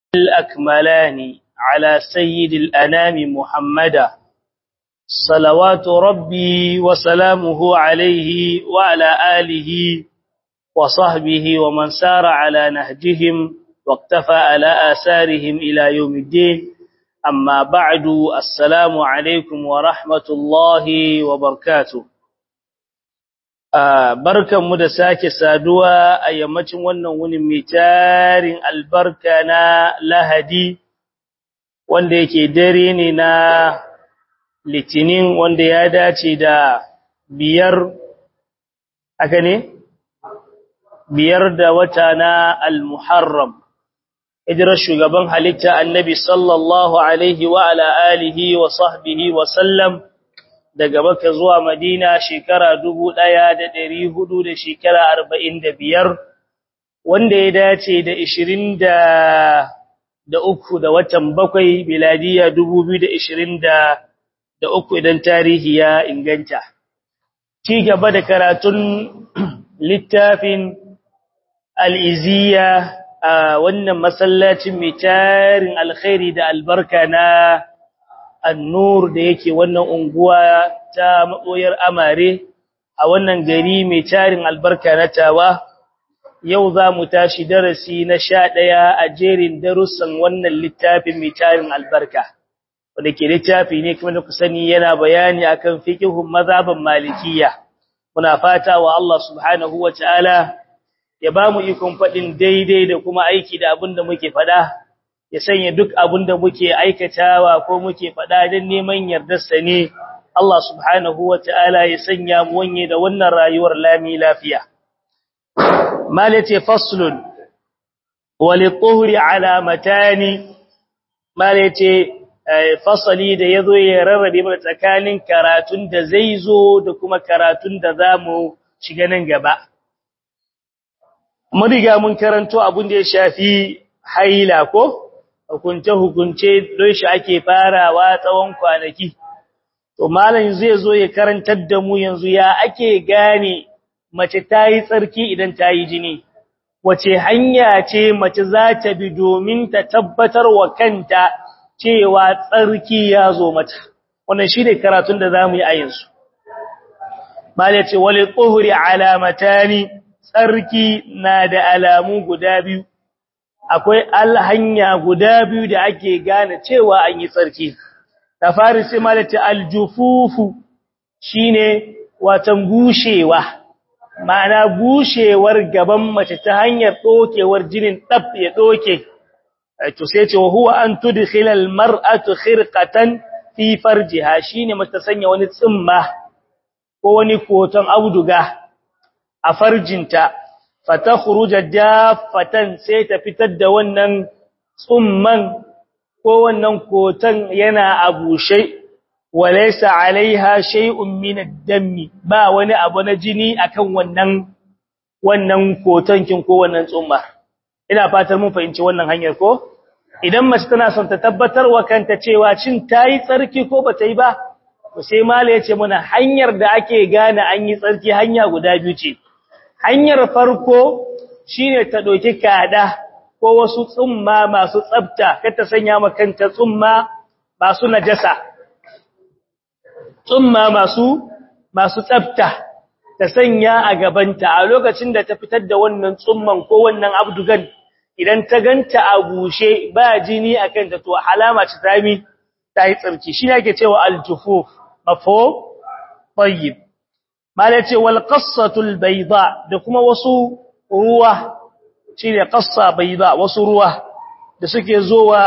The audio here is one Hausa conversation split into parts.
الأكملان على سيد الأنام محمدا صلوات ربي وسلامه عليه وعلى آله وصحبه ومن سار على نهجهم واقتفى على آثارهم إلى يوم الدين أما بعد السلام عليكم ورحمة الله وبركاته barkan mu da sake saduwa a yammacin wannan wunin mai tarin albarka na lahadi wanda yake dare ne na litinin wanda ya dace da biyar aka ne biyar da wata na al-muharram hijirar shugaban halitta annabi sallallahu alaihi wa ala alihi wa sahbihi wa sallam daga Makka zuwa Madina shekara dubu ɗaya da ɗari hudu da shekara arba'in da biyar, wanda ya dace da ishirin da uku da watan bakwai biladiya dubu biyu da ishirin da uku idan tarihi ya inganta. Ci gaba da karatun littafin al'iziya a wannan masallacin mai tarin alkhairi da albarka na annur da yake wannan unguwa ta maboyar amare a wannan gari mai tarin albarka na tawa yau za mu tashi darasi na sha ɗaya a jerin darussan wannan littafin mai tarin albarka wanda ke littafi ne kuma da ku sani yana bayani akan fiqhun mazhaban malikiya muna fata wa Allah subhanahu wataala ya ba mu ikon faɗin daidai da kuma aiki da abin da muke faɗa ya sanya duk abin da muke aikatawa ko muke faɗa don neman yardarsa ne Allah subhanahu wa ta'ala ya sanya mu wanye da wannan rayuwar lami lafiya. Malace faslun, wali ƙuhuri alamatani, malace fasali da ya zo ya rarrabe mana tsakanin karatun da zai zo da kuma karatun da za mu shiga nan gaba. Mun riga mun karanto abin da ya shafi haila ko? hukunce-hukunce don shi ake farawa tsawon kwanaki. To, malam zai zo ya karantar da mu yanzu ya ake gane mace ta yi tsarki idan ta yi jini, wace hanya ce mace za ta bi domin ta tabbatar wa kanta cewa tsarki ya zo mata. Wannan shi ne karatun da za mu yi a yanzu. Malam ce, wale tsohuri alamatani, tsarki na da alamu guda biyu. akwai alhanya guda biyu da ake gane cewa an yi tsarki da fari sai malata aljufufu shine watan bushewa ma'ana bushewar gaban mace ta hanyar dokewar jinin dab ya doke to sai ce huwa an tudkhila almar'atu khirqatan fi farjiha shine mace ta sanya wani tsimma ko wani koton auduga a farjinta fatakhruja daffatan sai ta fitar da wannan tsumman ko wannan kotan yana abushe walaysa alaiha shay'un min ad-dammi ba wani abu na jini akan wannan wannan kotan kin ko wannan tsumma ina fatar mun fahimci wannan hanyar ko idan mace tana son ta tabbatar wa kanta cewa cin tayi tsarki ko bata yi ba to sai mala yace mana hanyar da ake gane an yi tsarki hanya guda biyu ce hanyar farko shine ta doki kada ko wasu tsumma masu tsafta kar ta sanya makanta tsumma masu najasa tsumma masu masu tsafta ta sanya a gabanta a lokacin da ta fitar da wannan tsumman ko wannan abdugan idan ta ganta a bushe ba jini akan ta to alama ce ta mi ta yi tsarki shine ake cewa aljufuf mafo tayyib mala ce wal qassatul bayda da kuma wasu ruwa shine qassa bayda wasu ruwa da suke zowa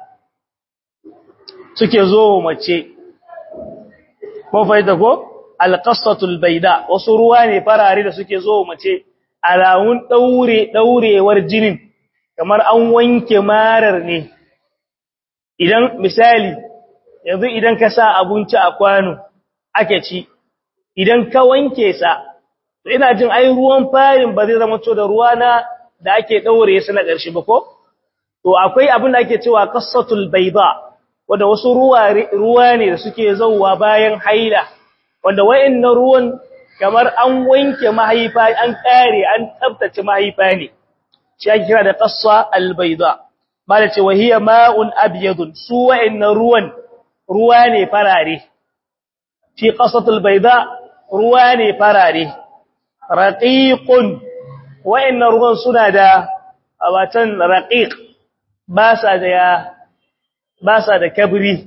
suke zowa mace ko faida ko al qassatul bayda wasu ruwa ne farare da suke zowa mace alawun daure daurewar jinin kamar an wanke marar ne idan misali yanzu idan ka sa abinci a kwano ake ci idan ka wanke sa to ina jin ai ruwan farin ba zai zama to da ruwa na da ake daure su na ƙarshe ba ko to akwai abin da ake cewa qassatul bayda wanda wasu ruwa ruwa ne da suke zauwa bayan haila wanda wayannan ruwan kamar an wanke mahaifa an kare an tsaftace mahaifa ne shi ake kira da qassa al bayda mala ce wahiya ma'un abyadun su wa'annan ruwan ruwa ne farare fi qasatul bayda ruwa ne farare raqiqun wa'annan ruwan suna da watan raqiq ba sa da ba sa da kabri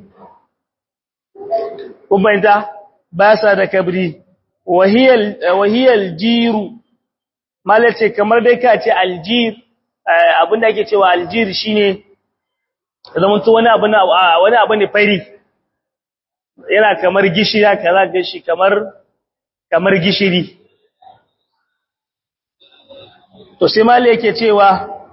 kuma inda ba sa da kabri wahiyal wahiyal jiru malace kamar dai ka ce aljir abinda ake cewa aljir shine zaman to wani abu na wani abu ne fari yana kamar gishiri kaza ga shi kamar kamar gishiri to sai malai yake cewa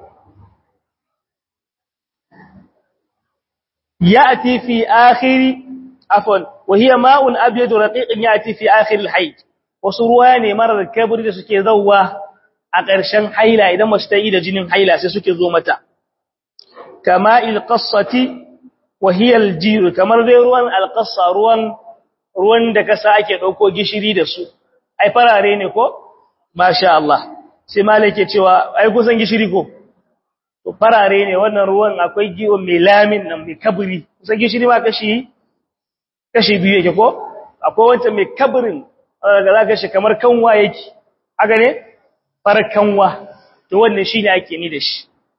ya'ti fi akhiri afwan wa hiya ma'un abyad raqiqun ya'ti fi akhir al-hayd wasu ruwa ne marar kabri da suke zawwa a ƙarshen haila idan mace ta yi da jinin haila sai suke zo mata kama ilqassati wa hiya aljir kamar dai ruwan alqassa ruwan ruwan da kasa ake dauko gishiri da su ai farare ne ko masha Allah sai malike cewa ai kusan gishiri ko to farare ne wannan ruwan akwai giwo mai lamin nan mai kabri kusan gishiri ma kashi kashi biyu yake ko akwai wanda mai kabrin daga zaka shi kamar kanwa yake haka ne farkanwa to wannan shine ake ni da shi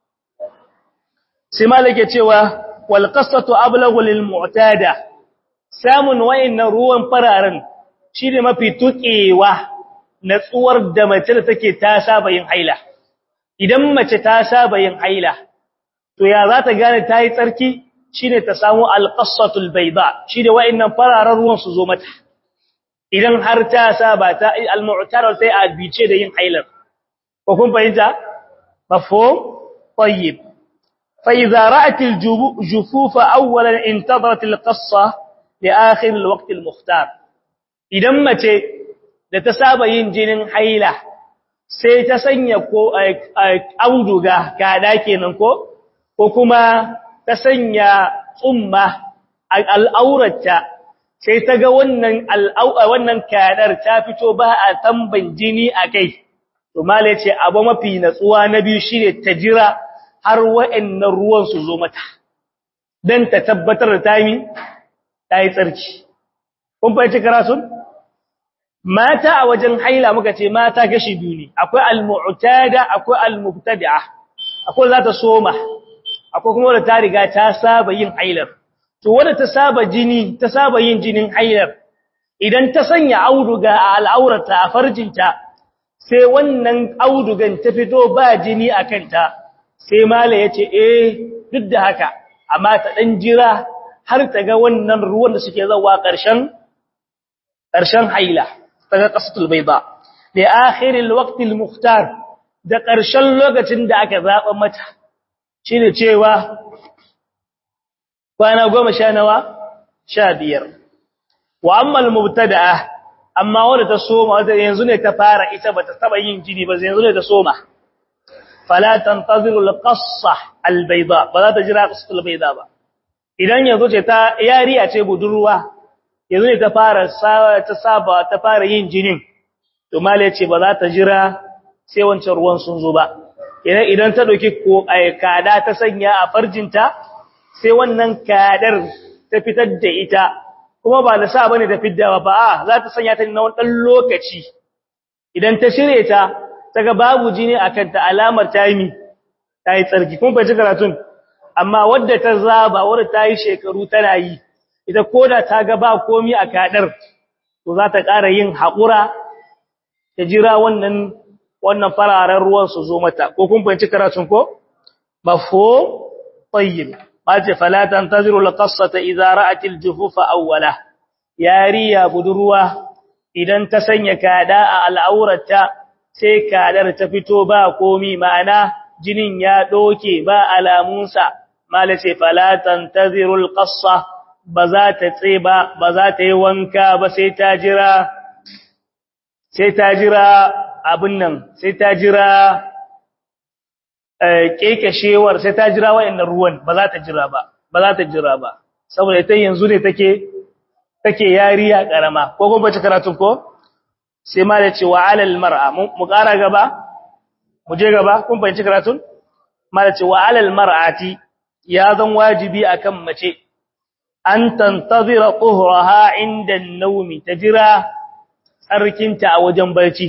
sai malike cewa wal qasatu ablaghu lil mu'tada samun wayannan ruwan fararen shine mafi tukewa natsuwar da mace da take ta saba yin haila idan mace ta saba yin haila to ya za ta gane ta yi tsarki shine ta samu al qasatul bayda shine wayannan fararen ruwan su zo mata idan har ta saba ta al mu'tada sai a bice da yin hailar ko kun fahimta mafhum tayyib fa idza ra'at al-jufuf awwalan intadarat al-qassa li akhir al-waqt al-mukhtar idan mace da ta saba yin jinin haila sai ta sanya ko auduga kada kenan ko ko kuma ta sanya tsumma al-aurata sai ta ga wannan wannan kadar ta fito ba a tamban jini akai to mala yace abu mafi natsuwa na biyu shine ta jira har wa'annan ruwan su zo mata dan ta tabbatar da tayi tayi tsarki kun fahimci karatun mata a wajen haila muka ce mata gashi biyu ne akwai al-mu'tada akwai al-mubtadi'a akwai za ta soma akwai kuma wadda ta riga ta saba yin hailar to wadda ta saba jini ta saba yin jinin hailar idan ta sanya auduga a al'aurata a farjinta sai wannan audugan ta fito ba jini a kanta sai mala ya ce eh duk da haka amma ta ɗan jira har ta ga wannan ruwan da suke zawa ƙarshen ƙarshen haila ta ga ƙasatul bai ba da akhirin waktil muhtar da ƙarshen lokacin da aka zaɓa mata shi ne cewa kwana goma sha nawa sha biyar wa ammal mubtada'a amma wanda ta soma wanda yanzu ne ta fara ita bata taba yin jini ba yanzu ne ta soma fala tantaziru alqassa albayda ba za ta jira qassa albayda ba idan yanzu ce ta yariya ce budurwa yanzu ne ta fara ta saba ta fara yin jinin to mallai ce ba za ta jira sai wancan ruwan sun zo ba idan idan ta dauki ko kada ta sanya a farjinta sai wannan kadar ta fitar da ita kuma ba da sa bane da fiddawa ba a za ta sanya ta na wani dan lokaci idan ta shirye ta daga babu jini akan ta alamar taimi tayi tsarki kun bai karatun amma wadda ta zaba wadda tayi shekaru tana yi ita koda ta ga ba komi a kadar to za ta ƙara yin haƙura ta jira wannan wannan fararen ruwan su zo mata ko kun bai karatun ko mafhum tayyib mace fala tantaziru alqassata idza ra'at aljufufa awwala yariya budurwa idan ta sanya kada a al'aurata sai kadar ta fito ba komi ma'ana jinin ya doke ba alamunsa malace fala tantaziru alqassa ba za ta tseba ba za ta yi wanka ba sai ta jira sai ta jira abin nan sai ta jira kekeshewar sai ta jira wayannan ruwan ba za ta jira ba ba za ta jira ba saboda ita yanzu ne take take yariya karama ko kuma bace karatun ko sai ma da cewa alal mar'a mu ƙara gaba mu je gaba kun fahimci karatun ma da cewa alal mar'ati ya zan wajibi akan mace an tantazira tuhraha inda an-nawmi tajira tsarkinta a wajen barci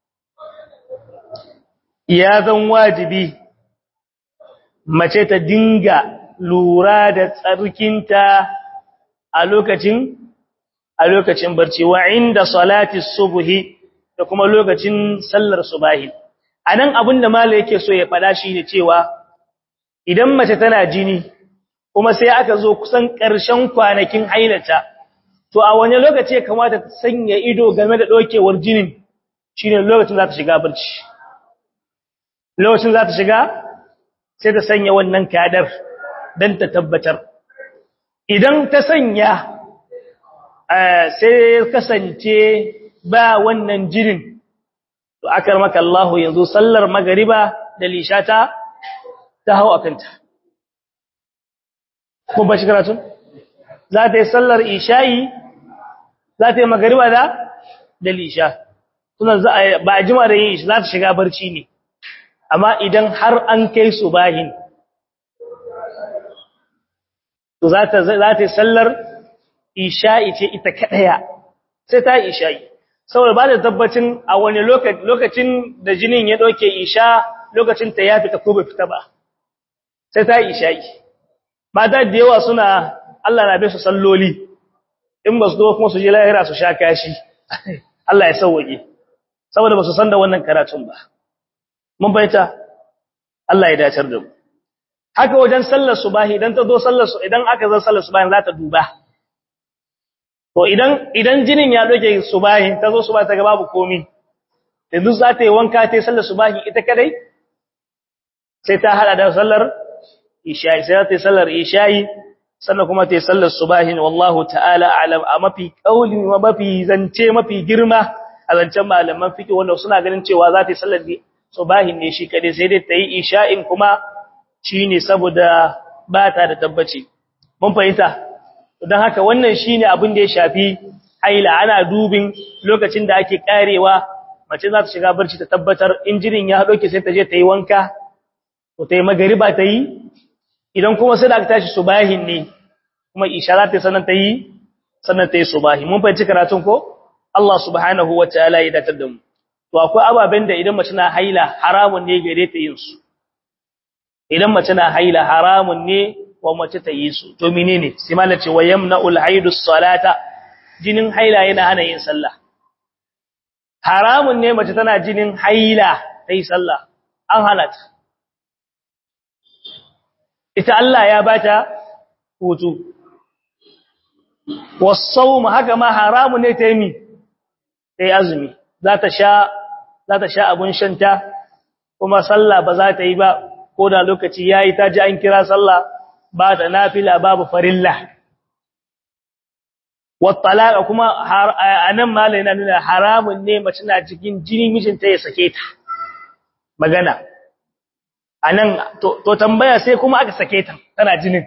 ya zan wajibi mace ta dinga lura da tsarkinta a lokacin a lokacin barci wa inda salati subhi da kuma lokacin sallar subahi anan abinda malai yake so ya fada shi ne cewa idan mace tana jini kuma sai aka zo kusan ƙarshen kwanakin hailata to a wani lokaci ya kamata ta sanya ido game da dokewar jinin shine lokacin za ta shiga barci lokacin za ta shiga sai ta sanya wannan kadar dan ta tabbatar idan ta sanya sai kasance ba wannan jinin to akar maka Allah yanzu sallar magariba da lishata ta hau akanta ko ba shi karatu za ta yi sallar isha'i za ta yi magariba da da lisha tunan ba a jima da yin shi za ta shiga barci ne amma idan har an kai su bahin to za ta yi sallar isha'i ce ita kaɗaya sai ta isha'i saboda ba da tabbacin a wani lokacin da jinin ya ɗauke isha lokacin ta ya fita ko bai fita ba sai ta isha'i mata da yawa suna Allah na bai su salloli in ba su zo kuma su je lahira su sha kashi Allah ya sauwaje saboda ba su san da wannan karatun ba mun baita Allah ya dacar da mu haka wajen sallar subahi idan ta zo sallar su idan aka zo sallar subahi za ta duba to idan idan jinin ya doke subahi ta zo subahi ta ga babu komi yanzu za ta yi wanka ta yi sallar subahi ita kadai sai ta hada da sallar isha'i sai ta yi sallar isha'i sannan kuma ta yi sallar subahi wallahu ta'ala alam a mafi kauli mafi zance mafi girma a zancen malaman fiqh wanda suna ganin cewa za ta yi sallar subahi ne shi kadai sai dai ta yi isha'in kuma shine saboda ba ta da tabbaci mun fahimta don haka wannan shine abin da ya shafi haila ana dubin lokacin da ake karewa mace za ta shiga barci ta tabbatar injinin ya doke sai ta je ta yi wanka ko ta yi magariba ta yi idan kuma sai da aka tashi subahin ne kuma isha za ta yi sannan ta yi sannan ta yi subahi mun fahimci karatun ko Allah subhanahu wa ta'ala ya datar da mu to akwai ababen da idan mace na haila haramun ne gare ta yin su idan mace na haila haramun ne wa mace ta yi su to menene sai mallan ce wa yamna'ul haidus salata jinin haila yana hana yin sallah haramun ne mace tana jinin haila ta yi sallah an halata ita Allah ya bata hutu wasawm haka ma haramun ne ta yi mi ta yi azumi za ta sha za ta sha abun shanta kuma sallah ba za ta yi ba ko da lokaci yayi ta ji an kira sallah ba ta nafila babu farilla wattalaqa kuma anan malai na nuna haramun ne mace na cikin jini mijinta ya sake ta magana anan to, to tambaya sai kuma aka sake ta tana jinin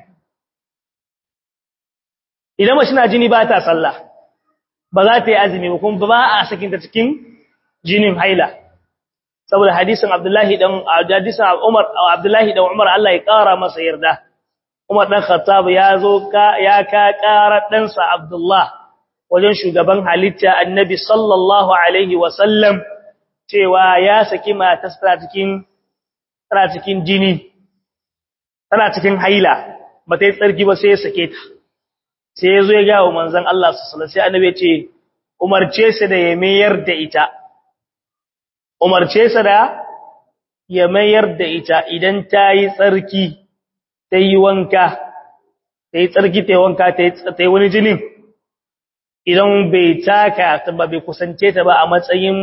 idan mace na jini ba ta sallah ba za ta yi azumi ba kuma ba a sakin ta cikin jinin haila saboda hadisin Abdullahi dan hadisin Umar Abdullahi dan Umar Allah ya kara masa yarda Umar dan Khattab ya zo ka ya ka kara dan sa Abdullah wajen shugaban halitta Annabi sallallahu alaihi wa sallam cewa ya saki matarsa cikin tana cikin jini tana cikin haila ba ta yi tsarki ba sai ya sake ta sai ya zo ya ga manzon Allah sallallahu alaihi wasallam sai Annabi ya ce umarce sa da ya mayar da ita umarce sa da ya mayar da ita idan ta yi tsarki ta yi wanka ta yi tsarki ta yi wanka ta yi wani jinin idan bai taka ta ba bai kusance ta ba a matsayin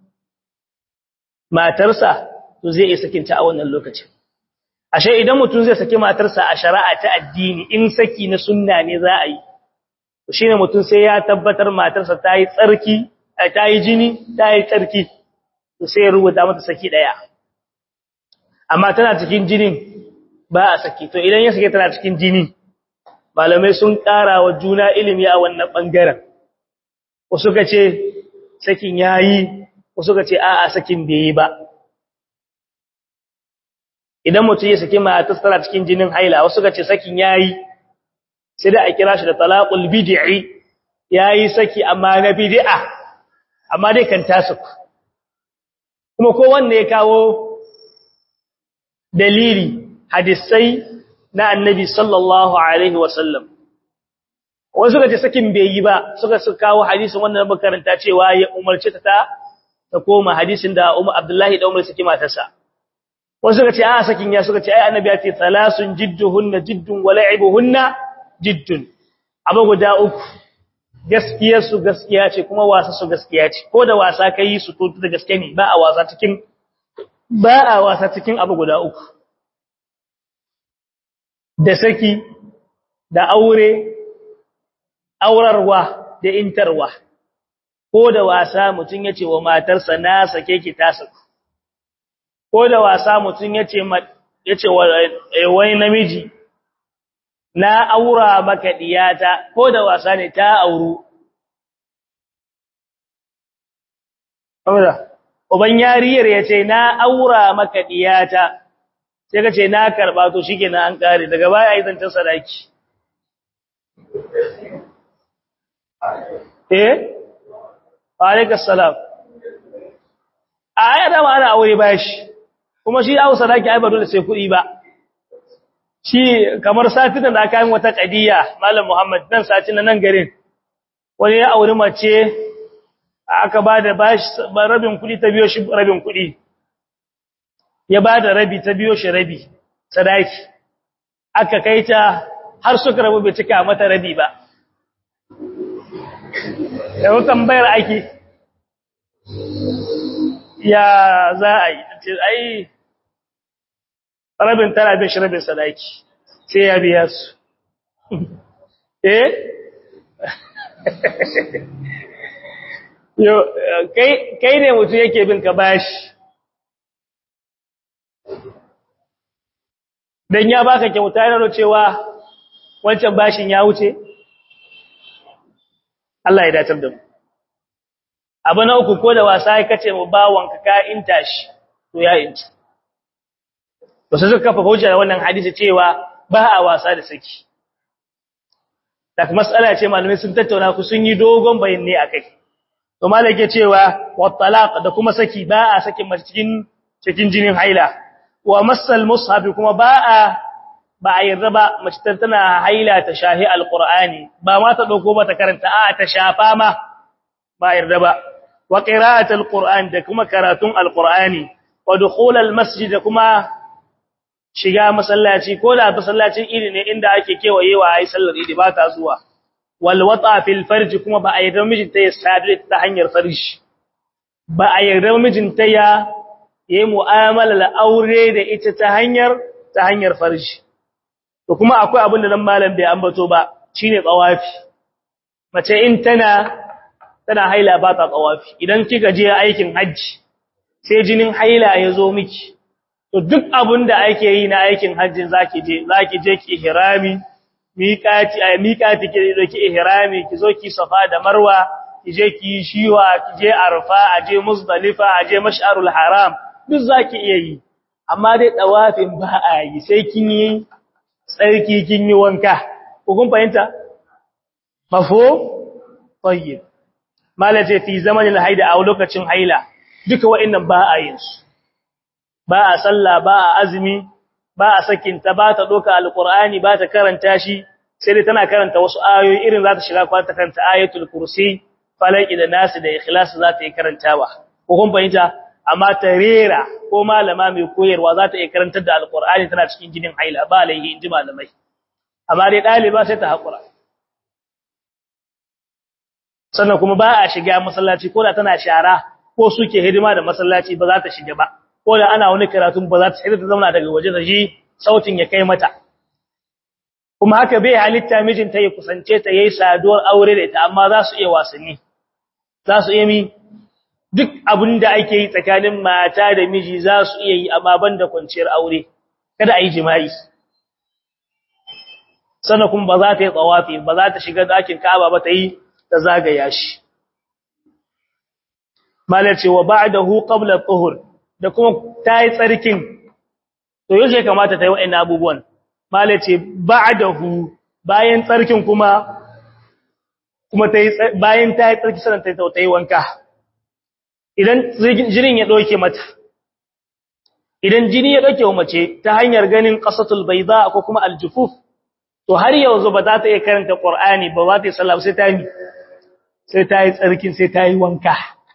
matarsa to zai iya sakinta a wannan lokacin ashe idan mutum zai saki matarsa a shari'a ta addini in saki na sunna ne za a yi to shine mutum sai ya tabbatar matarsa ta yi tsarki ta yi jini ta yi tsarki to sai ya rubuta mata saki daya amma tana cikin jinin ba a saki to idan ya sake tana cikin jini malamai sun ƙara wa juna ilimi a wannan bangaren wasu ka ce sakin yayi wasu ka ce a'a sakin bai yi ba idan mutum ya saki matar tana cikin jinin haila wasu ga ce sakin yayi sai da a kira shi da talaqul bid'i yayi saki amma na bid'a amma dai kan tasu kuma ko wanda ya kawo dalili hadisai na annabi sallallahu alaihi wasallam wasu suka ce sakin bai yi ba suka su kawo hadisin wannan makaranta cewa ya umarci ta ta koma hadisin da Umar Abdullahi da Umar saki matarsa wasu suka ce a sakin ya suka ce ai annabi ya ce salasun jidduhunna jiddun wa la'ibuhunna jiddun abu guda uku gaskiyar su gaskiya ce kuma wasa su gaskiya ce ko da wasa kai su to da gaske ne ba a wasa cikin ba a wasa cikin abu guda uku da saki da aure aurarwa da intarwa ko da wasa mutun yace wa matarsa na sake ki ta saku ko da wasa mutun yace yace wai namiji na aura maka diyata ko da wasa ne ta auru Amra uban yariyar yace na aura maka diyata sai kace na karba to shikenan an kare daga baya ai zancan sadaki eh alaikas salam aya da ma ana aure bashi kuma shi aure sadaki ai ba dole sai kuɗi ba shi kamar satin da aka yi wata kadiya malam Muhammad nan satin nan garin wani ya auri mace aka bada bashi rabin kuɗi ta biyo shi rabin kuɗi ya bada rabi ta biyo shi rabi sadaki aka kaita har suka rabu bai cika mata rabi ba yau tambayar ake ya za a yi ce ai rabin tara bin shi rabin sadaki sai ya biya su eh yo kai ne mutum yake bin ka bashi dan ya baka kyauta yana cewa wancan bashin ya wuce Allah ya datar da mu abu na uku ko da wasa ya kace mu bawon ka ka inta shi to ya inta to sai suka kafa hujja da wannan hadisi cewa ba a wasa da saki da mas'ala ce malamai sun tattauna ku sun yi dogon bayani akai to malaka cewa wa talaq da kuma saki ba a sakin mace cikin cikin jinin haila wa masal mushaf kuma ba a ba a yarda ba mace tana haila ta shahi alqur'ani ba ma ta dauko ba ta karanta a ta shafa ma ba yarda ba wa qira'at alqur'an da kuma karatun alqur'ani wa dukhul almasjid kuma shiga masallaci ko da masallacin iri ne inda ake kewayewa ai sallar idi ba ta zuwa wal wata fil farj kuma ba a yarda mijinta ya sadu ta hanyar farji ba a yarda mijinta ya yi mu'amala aure da ita ta hanyar ta hanyar farji to kuma akwai abin da nan malam bai ambato ba shine tsawafi mace in tana tana haila ba ta tsawafi idan kika je aikin haji sai jinin haila ya zo miki to duk abin da ake yi na aikin hajjin zaki je zaki je ki ihrami miqati ay miqati ki zo ki ihrami ki zo ki safa da marwa ki je ki shiwa ki je arfa aje muzdalifa aje mash'arul haram duk zaki iya yi amma dai tsawafin ba a yi sai kin yi tsarki kin yi wanka ko kun fahimta mafo tayyib malaje fi zamanin haida a lokacin haila duka wa'annan ba a yin su ba a sallah ba a azumi ba a sakin ta ba ta doka alqur'ani ba ta karanta shi sai dai tana karanta wasu ayoyi irin za ta shiga kwa ta karanta ayatul kursi falaki da nasu da ikhlas za ta yi karantawa ko kun fahimta amma ta rera ko malama mai koyarwa za ta iya karantar da alqur'ani tana cikin jinin haila ba laihi inji malamai amma dai daliba sai ta hakura sannan kuma ba a shiga masallaci ko da tana shara ko suke hidima da masallaci ba za ta shiga ba ko da ana wani karatun ba za ta shiga ta zauna daga waje da shi sautin ya kai mata kuma haka bai halitta mijinta ya kusance ta yayi saduwar aure da ita amma za su iya wasanni za su iya mi duk abin da ake yi tsakanin mata da miji za su iya yi amma banda kwanciyar aure kada a yi jima'i sannan kuma ba za ta yi tsawafi ba za ta shiga ɗakin ka'aba ba ta yi ta zagaya shi malar cewa ba'dahu qabla tuhur da kuma ta yi tsarkin to yaushe ya kamata ta yi wa'annan abubuwan mala ce ba'dahu bayan tsarkin kuma kuma ta yi bayan ta yi tsarki sanan ta ta yi wanka idan jinin ya doke mata idan jini ya doke wa mace ta hanyar ganin qasatul bayda ko kuma aljufuf to har yanzu ba za ta iya karanta qur'ani ba za ta yi sallah sai ta yi sai ta yi tsarkin sai ta yi wanka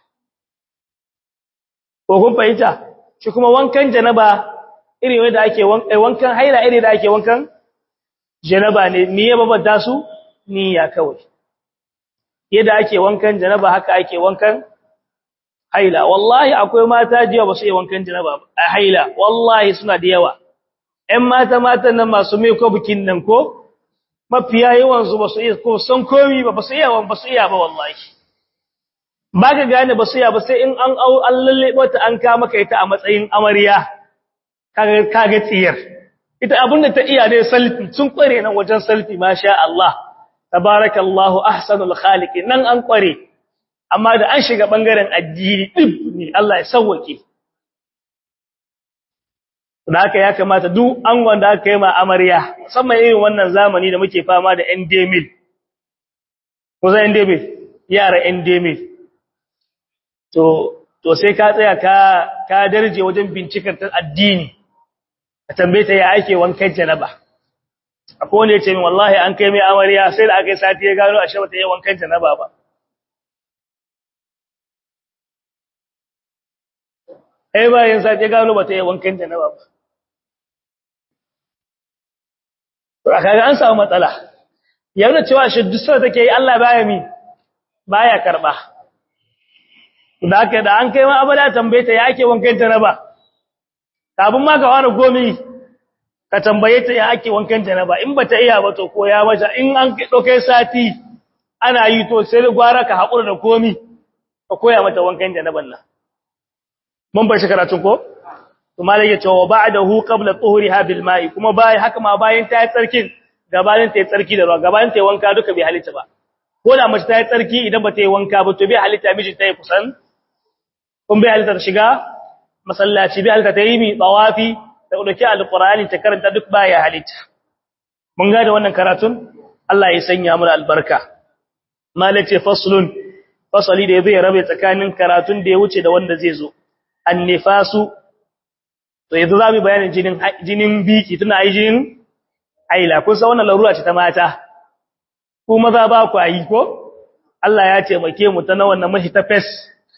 ko kun fahimta shi kuma wankan janaba irin wanda ake wankan haila irin da ake wankan janaba ne me ya babanta su niyya kawai yadda ake wankan janaba haka ake wankan haila wallahi akwai mata jiya ba su yi wankan janaba a haila wallahi suna da yawa ƴan mata matan nan masu mai ko bikin nan ko mafiya yawan su ba su iya ko san komi ba ba su iya ba su iya ba wallahi ba ka gane ba su iya ba sai in an au an lalle wata an ka maka ita a matsayin amarya kaga kaga tsiyar ita abinda ta iya ne salfi sun kware nan wajen salfi masha Allah tabarakallahu ahsanul khaliqin nan an kware amma da an shiga bangaren addini dib ne Allah ya sauwake da haka ya kamata duk an wanda aka yi ma amarya musamman irin wannan zamani da muke fama da endemil ko za endemil yara endemil to to sai ka tsaya ka ka darje wajen bincikar addini ka tambaye ta ya ake wankan janaba akwai wanda ya ce min wallahi an kai mai amarya sai da aka yi sati ya gano a shawata yi wankan janaba ba ai bayan sati ya gano ba ta yi wankan janaba ba to a kaga an samu matsala yana cewa shi duk sai take yi Allah baya mi baya karba da haka da an kai ma abada tambaye ta ya ake wankan janaba kafin ma ka fara gomi ka tambaye ta ya ake wankan janaba in bata iya ba to koya mata in an dauke sati ana yi to sai gwara ka hakura da komi ka koya mata wankan janaban nan mun bar shi karatun ko to malai ya ce wa ba'dahu qabla tuhriha bil ma'i kuma bai haka ma bayan ta yi tsarkin gabanin ta yi tsarki da ruwa gabanin ta yi wanka duka bai halitta ba ko da mace ta yi tsarki idan ba ta yi wanka ba to bai halitta miji ta yi kusan kun bai halitta shiga masallaci bai halitta ta yi mi tawafi da dauki alqur'ani ta karanta duk baya halitta mun ga da wannan karatun Allah ya sanya mu albarka malace faslun fasali da zai rabe tsakanin karatun da ya wuce da wanda zai zo annifasu to yanzu zamu bayanin jinin jinin biki tuna ai jinin aila kun san wannan larura ce ta mata ku maza ba ku ayi ko Allah ya taimake mu ta na wannan mashi ta fes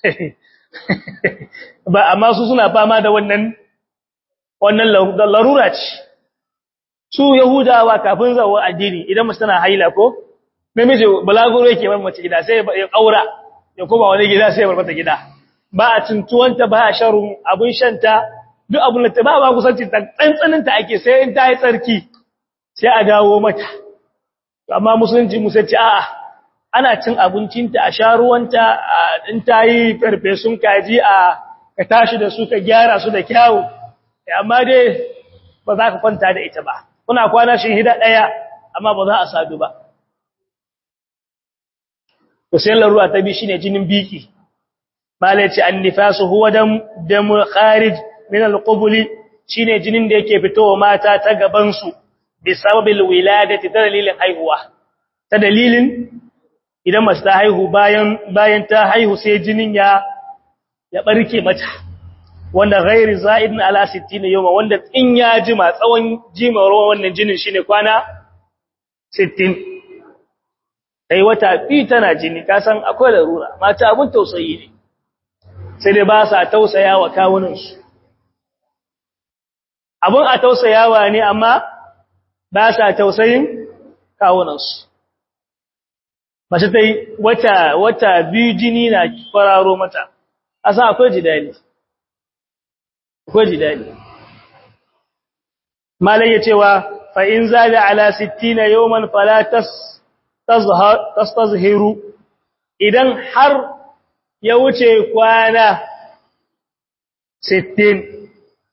ba amma su suna fama da wannan wannan larura ce su yahudawa kafin zawo addini idan mace tana haila ko namiji balaguro yake bar mace gida sai ya kaura ya koma wani gida sai ya bar mata gida ba a tuntuwanta ba a sharun abun shanta duk abun da ta ba ba kusanci ta tsantsanin ta ake sai in ta yi tsarki sai a dawo mata amma musulunci musulunci a'a ana cin abincinta a sha ruwanta in ta yi farfesun kaji a ka tashi da su ka gyara su da kyawu amma dai ba za ka kwanta da ita ba kuna kwana shi hida ɗaya amma ba za a sadu ba to sai larura ta bi shine jinin biki malaci annifasu huwa dam dam kharij min alqubul shine jinin da yake fitowa mata ta gaban su bi sababil wiladati ta dalilin haihuwa ta dalilin idan mace ta haihu bayan bayan ta haihu sai jinin ya ya barke mata wanda ghairi za'idin ala 60 yawma wanda in ya jima tsawon jimawar wannan jinin shine kwana 60 sai wata bi tana jini ka san akwai larura mata abun tausayi ne sai dai ba sa tausaya wa kawunan su abun a tausayawa ne amma ba sa tausayin kawunan su mace tai wata wata biyu jini na kwararo mata asa akwai jidali akwai jidali malai ya cewa fa in zada ala 60 yawman fala tas tastazhiru idan har ya wuce kwana 60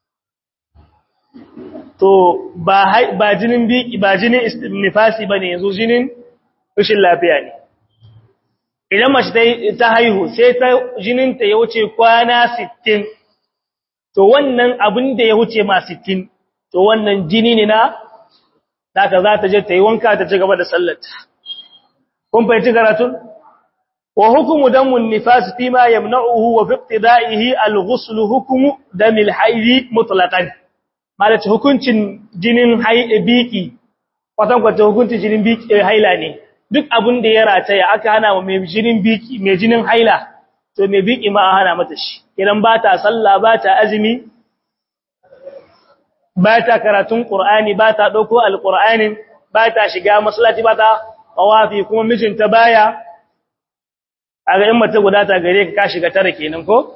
to ba ba jinin biki ba jinin nifasi bane yanzu jinin rashin lafiya ne idan mace ta haihu sai ta jinin ta ya wuce kwana 60 to wannan abin da ya wuce ma 60 to wannan jini ne na daga za ta je ta yi wanka ta ci gaba da sallarta kun fahimci karatun wa hukumu damun nifas fi ma yamna'uhu wa fi ibtida'ihi al-ghusl hukumu damil haidi mutlaqan malaci hukuncin jinin biki kwatan kwatan hukuncin jinin biki haila ne duk abin da ya rataya aka hana wa mai jinin biki mai jinin haila to mai biki ma hana mata shi idan ba ta sallah ba ta azumi ba ta karatun qur'ani ba ta dauko alqur'anin ba ta shiga masallaci ba ta tawafi kuma mijinta baya aga in mace guda ta gare ka ka shiga tare kenan ko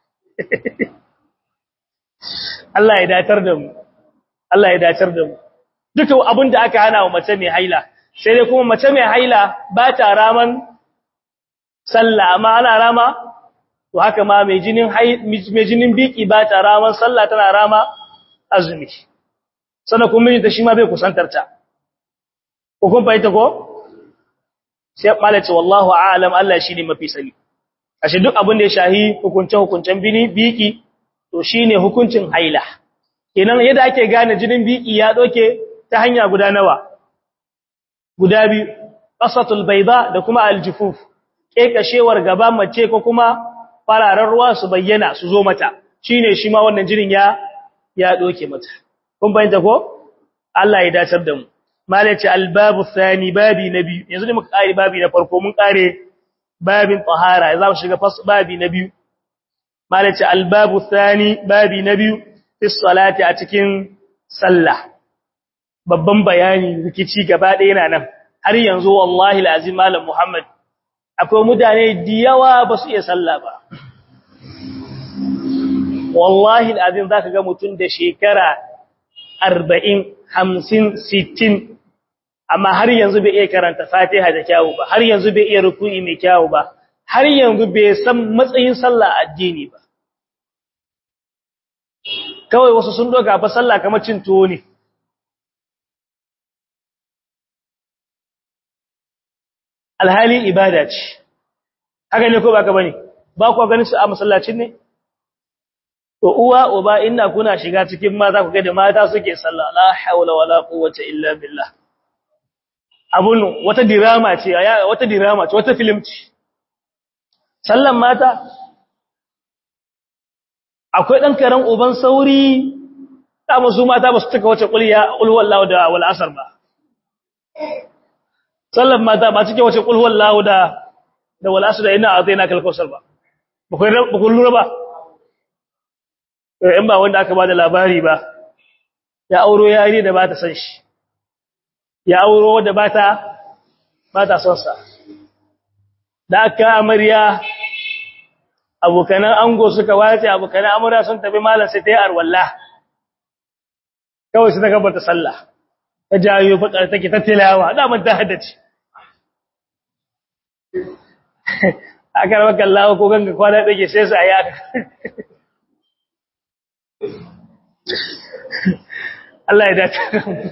Allah ya datar da mu Allah ya datar da mu duka abin da aka hana wa mace mai haila sai dai kuma mace mai haila ba ta raman sallah amma ana rama to haka ma mai jinin mai jinin biki ba ta raman sallah tana rama azumi sannan kuma mijinta shi ma bai kusantar ta ko kun fahimta ko sai malace wallahu a'lam Allah shine mafi sani ashe duk abin da ya shahi hukunce hukuncen bini biki to shine hukuncin haila kenan yadda ake gane jinin biki ya doke ta hanya guda nawa guda biyu qasatul bayda da kuma aljufuf kekashewar gaba mace ko kuma fararen ruwa su bayyana su zo mata shine shi ma wannan jinin ya ya doke mata kun bayyana ko Allah ya dacar da mu malaci albabu thani babi na biyu yanzu ne muka kare babi na farko mun kare babin tahara za mu shiga fas babi na biyu malaci albabu thani babi na biyu fi salati a cikin sallah babban bayani rikici gaba ɗaya yana nan har yanzu wallahi alazim malam muhammad akwai mutane da yawa ba su iya sallah ba wallahi alazim zaka ga mutum da shekara 40 50 60 amma har yanzu bai iya karanta Fatiha da kyawu ba har yanzu bai iya ruku'i mai kyawu ba har yanzu bai san matsayin sallah addini ba kawai wasu sun doka fa sallah kamar cin tuwo ne alhali ibada ce haka ne ko baka bane ba ku ganin su a masallacin ne to uwa uba inda kuna shiga cikin mata ku ga da mata suke sallah la haula wala quwwata illa billah abun wata dirama ce wata dirama ce wata film ce sallan mata akwai dan karan uban sauri ta musu mata ba su tuka wace kulliya qul wallahu da wal asr ba sallan mata ba cike wace qul wallahu da da wal asr ina azaina kal kausar ba ba ku lura ba in ba wanda aka bada labari ba ya auro yari da ba ta san shi ya auro da ba ta ba ta son sa da aka amarya abokanan ango suka wace abokanan amarya sun tafi malam sai ta yi arwalla kawai sai ta gabata sallah ta jayo fakar take ta tilawa da man ta haddace aka rawa kallawa ko ganga kwana take sai su ayi aka Allah ya dace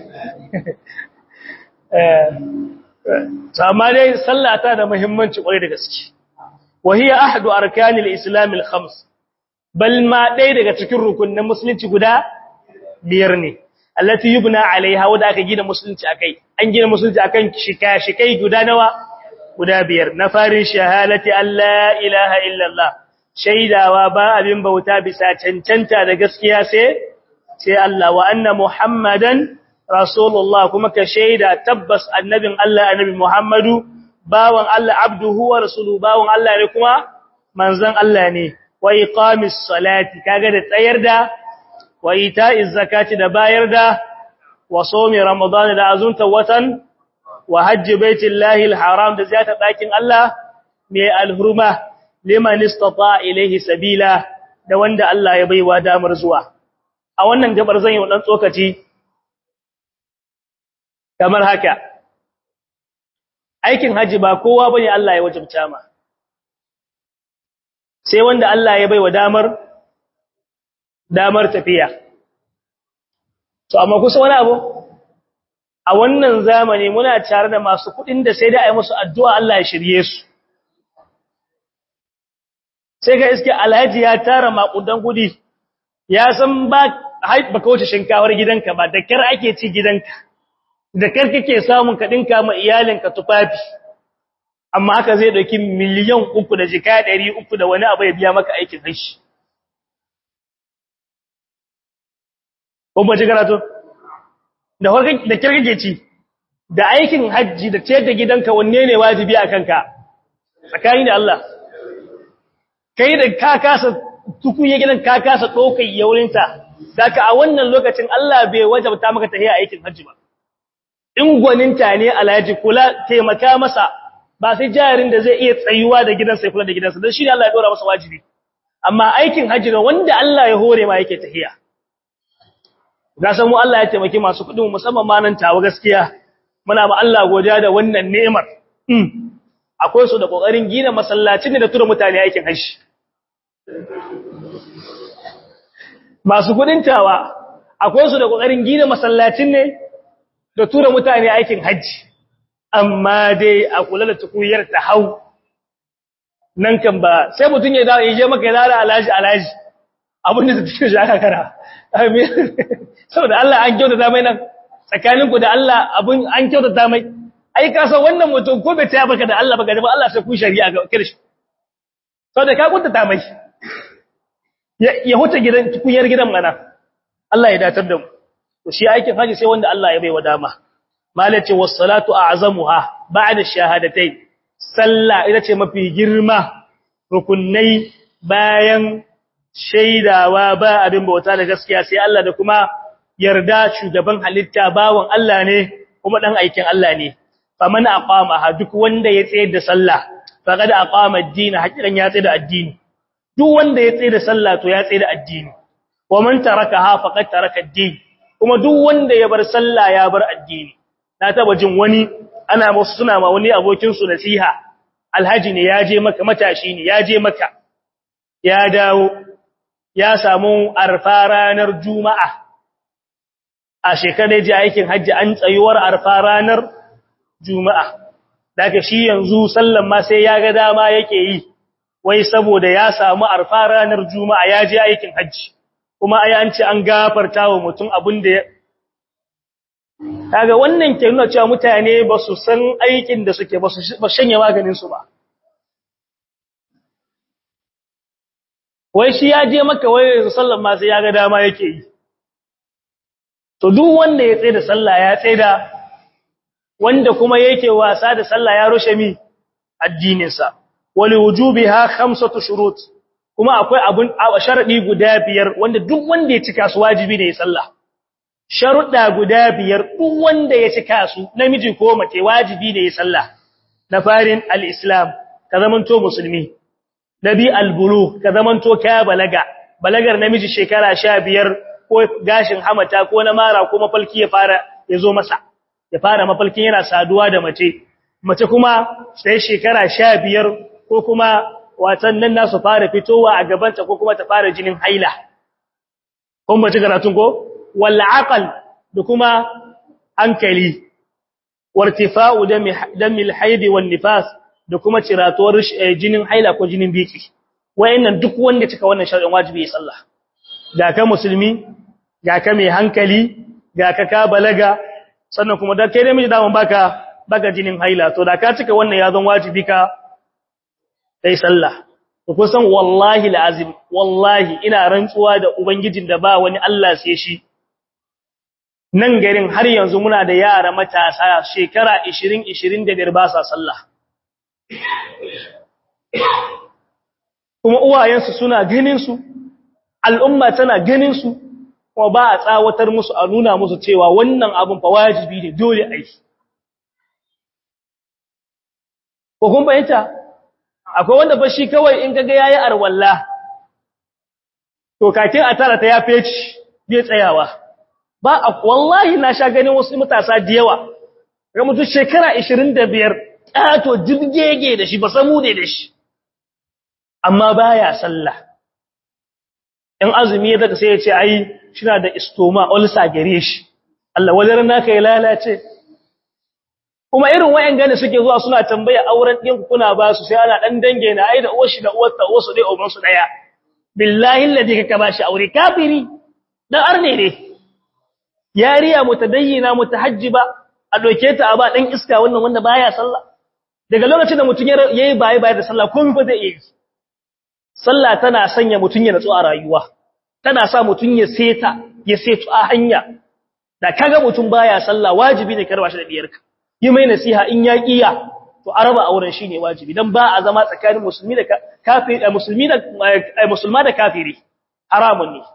eh amma dai sallah ta da muhimmanci kwarai da gaske wahiya ahadu arkanil islam al khams bal ma dai daga cikin rukunin musulunci guda biyar ne allati yubna alaiha wanda aka gina musulunci akai an gina musulunci akan shika shikai guda nawa guda biyar na farin shahadati alla ilaha illallah shaidawa ba abin bauta bisa cancanta da gaskiya sai sai Allah wa anna Muhammadan Rasulullah kuma ka shaida tabbas annabin Allah annabi Muhammadu bawan Allah abduhu wa rasuluhu bawan Allah ne kuma manzon Allah ne wa iqamis salati kaga da tsayar da wa ita'iz zakati da bayar da wa sawmi ramadan da azunta watan wa hajji baitillahi alharam da ziyarta dakin Allah mai alhurma liman istata ilayhi sabila da wanda Allah ya baiwa damar zuwa a wannan gabar zan yi dan tsokaci kamar haka aikin haji ba kowa bane Allah ya wajibta ma sai wanda Allah ya baiwa damar damar tafiya to amma kusa wani abu a wannan zamani muna tare da masu kudin da sai da ai musu addu'a Allah ya shirye su sai ga iske alhaji ya tara makudan kudi ya san ba hai baka wuce shinkawar gidanka ba da kar ake ci gidanka da kar kake samun ka dinka ma iyalinka tufafi amma haka zai dauki miliyan uku da jika ɗari uku da wani abu ya biya maka aikin hashi ko ba ji karatu da farkon da kar kake ci da aikin hajji da ciyar da gidanka wanne ne wajibi a kanka tsakani da Allah kai da ka kasa tukuye gidan ka kasa ɗaukar yaurinta daga a wannan lokacin Allah bai wajabta maka tahiya aikin hajji ba in gwaninta ne alhaji kula taimaka masa ba sai jarin da zai iya tsayuwa da gidansa ya kula da gidansa don shi ne Allah ya dora masa wajibi amma aikin hajji da wanda Allah ya hore ma yake tahiya ga san mu Allah ya taimaki masu kuɗin musamman ma nan tawa gaskiya muna ma Allah godiya da wannan ni'imar akwai su da kokarin gina masallacin da tura mutane aikin hajji masu kudin tawa akwai su da kokarin gina masallacin ne da tura mutane aikin hajji amma dai a kula da tukuyar ta hau nan kan ba sai mutun ya dawo je maka ya dawo alaji alaji abin da take shi aka kara amin saboda Allah an kyautata mai nan tsakaninku da Allah abin an kyautata mai ai ka san wannan mutum ko bai taya baka da Allah baka da Allah sai ku shari'a ga kirshi saboda ka kuntata mai ya huta gidan tukuyar gidan mana Allah ya datar da mu to shi aikin haji sai wanda Allah ya bai wa dama malace was salatu a'zamuha ba'da shahadatayn sallah ita ce mafi girma rukunai bayan shaidawa ba abin bauta da gaskiya sai Allah da kuma yarda shugaban halitta bawon Allah ne kuma dan aikin Allah ne faman aqama duk wanda ya tsayar da sallah faqad aqama ad-din hakikan ya tsayar da addini duk wanda ya tsayar da sallah to ya tsayar da addini wa man tarakaha faqad taraka ad-din kuma duk wanda ya bar sallah ya bar addini na taba jin wani ana musu suna ma wani abokin su nasiha alhaji ne ya je maka matashi ne ya je maka ya dawo ya samu arfa ranar juma'a a shekarar ji aikin hajji an tsayuwar arfa ranar juma'a daga shi yanzu sallan ma sai ya ga dama yake yi wai saboda ya samu arfa ranar juma'a ya je aikin hajji kuma ai an ce an gafarta wa mutum abin da ya kaga wannan ke nuna cewa mutane ba su san aikin da suke ba su shanye maganin su ba wai shi ya je maka wai yanzu sallan ma sai ya ga dama yake yi to duk wanda ya tsaye da sallah ya tsaye da wanda kuma yake wasa da sallah ya rushe mi addininsa wali wujubiha khamsatu shurut kuma akwai abun sharadi guda biyar wanda duk wanda ya cika su wajibi ne ya sallah sharuda guda biyar duk wanda ya cika su namiji ko mace wajibi ne ya sallah na farin al-islam ka zamanto musulmi nabi al-bulugh ka zamanto ka balaga balagar namiji shekara 15 ko gashin hamata ko na mara ko mafalki ya fara ya zo masa ya fara mafalkin yana saduwa da mace mace kuma sai shekara 15 ko kuma watan nan nasu fara fitowa a gabanta ko kuma ta fara jinin haila kun bace karatun ko wal aqal da kuma hankali wartifa'u damil haidi wan nifas da kuma ciratuwar jinin haila ko jinin biki wayannan duk wanda cika wannan shar'in wajibi ya sallah ga ka musulmi ga ka mai hankali ga ka ka balaga sannan kuma da kai namiji daman baka baka jinin haila to da ka cika wannan ya zan wajibi ka sai sallah to kusan wallahi alazim wallahi ina rantsuwa da ubangijin da ba wani Allah sai shi nan garin har yanzu muna da yara matasa shekara 20 25 ba sa sallah kuma uwayensu suna ganin su al'umma tana ganin su kuma ba a tsawatar musu a nuna musu cewa wannan abin fa wajibi ne dole a yi ko kun bayyanta akwai wanda ba shi kawai in kaga yayi arwalla to kakin a tara ta ya feci bai tsayawa ba wallahi na sha ganin wasu matasa da yawa ga mutu shekara 25 ƙato jirgege da shi ba samu ne da shi amma baya sallah in azumi ya daga sai ya ce ai shina da istoma ulsa gare shi Allah wajen naka ya lalace kuma irin wayan gane suke zuwa suna tambaya auren ɗin kuna ba su sai ana dan dange na ai da uwar shi da uwar ta uwar su dai uban su daya billahi alladhi ka ba shi aure kafiri dan arne ne yariya mutadayyina mutahajjiba a doke ta a ba dan iska wannan wanda baya sallah daga lokacin da mutun yayi baye baye da sallah komai ba zai yi sallah tana sanya mutun ya natsu a rayuwa tana sa mutun ya seta ya setu a hanya da kaga mutun baya sallah wajibi ne karba shi da diyarka yi mai nasiha in ya kiya to araba auren shine wajibi dan ba a zama tsakanin musulmi da kafiri musulmi da musulma da kafiri haramun ne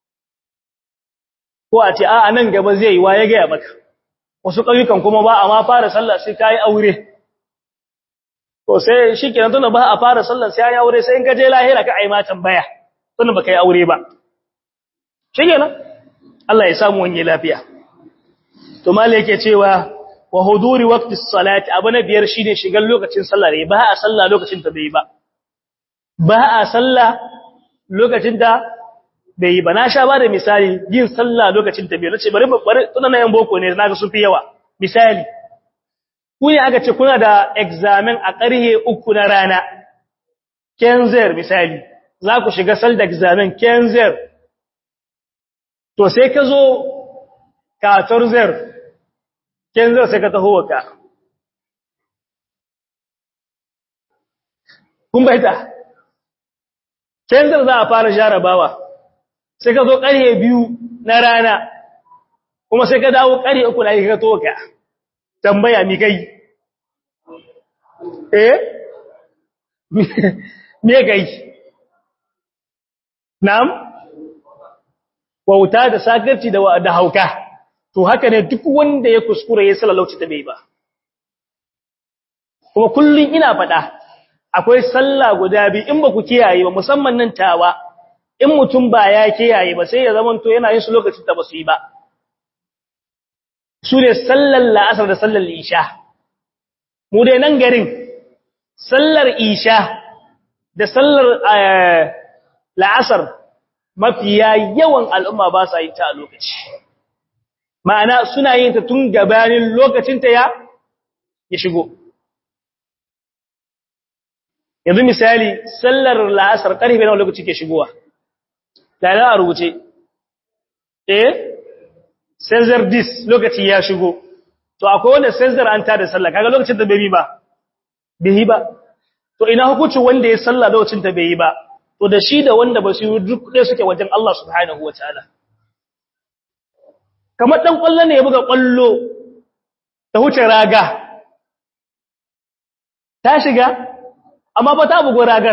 ko a ce a nan gaba zai yi wa ya gaya maka wasu ƙauyukan kuma ba a ma fara sallah sai ka yi aure to sai shi kenan tunda ba a fara sallah sai ya aure sai in ka je lahira ka ai ma tambaya tunda ba ka yi aure ba shi kenan Allah ya samu wani lafiya to mali yake cewa wa huduri waqti salati abu na biyar shine shigar lokacin sallah ne ba a sallah lokacin ta bai ba ba a sallah lokacin da bai yi ba na sha ba da misali yin sallah lokacin ta bai nace bari bari tunan yan boko ne naga sun fi yawa misali ku ne aka ce kuna da examen a ƙarhe uku na rana kenzer misali za ku shiga sal da examen kenzer to sai ka zo katorzer kenzer sai ka taho waka kun baita kenzer za a fara jarabawa sai ka zo ƙarhe biyu na rana kuma sai ka dawo ƙarhe uku na ka toka tambaya mi kai eh me kai na'am wauta da sakarci da da hauka to haka ne duk wanda ya kuskure ya sallalauci ta bai ba kuma kullun ina faɗa akwai sallah guda biyu in ba ku kiyaye ba musamman nan tawa in mutum ba ya kiyaye ba sai ya zamanto yana yin su lokacin da ba su yi ba su ne sallar la'asar da sallar isha mu dai nan garin sallar isha da sallar la'asar mafiya yawan al'umma ba sa yin ta a lokaci ma'ana suna yin ta tun gabanin lokacinta ya ya shigo yanzu misali sallar la'asar ƙarfe na lokaci ke shigowa da a rubuce eh senzar dis lokaci ya shigo to akwai wanda senzar an tada sallah kaga lokacin da bai yi ba bai yi ba to ina hukuncin wanda ya sallah lokacin da bai yi ba to da shi da wanda ba su yi duk ɗaya suke wajen Allah subhanahu wataala kamar dan kwallo ne ya buga kwallo ta huce raga ta shiga amma ba ta bugo ragar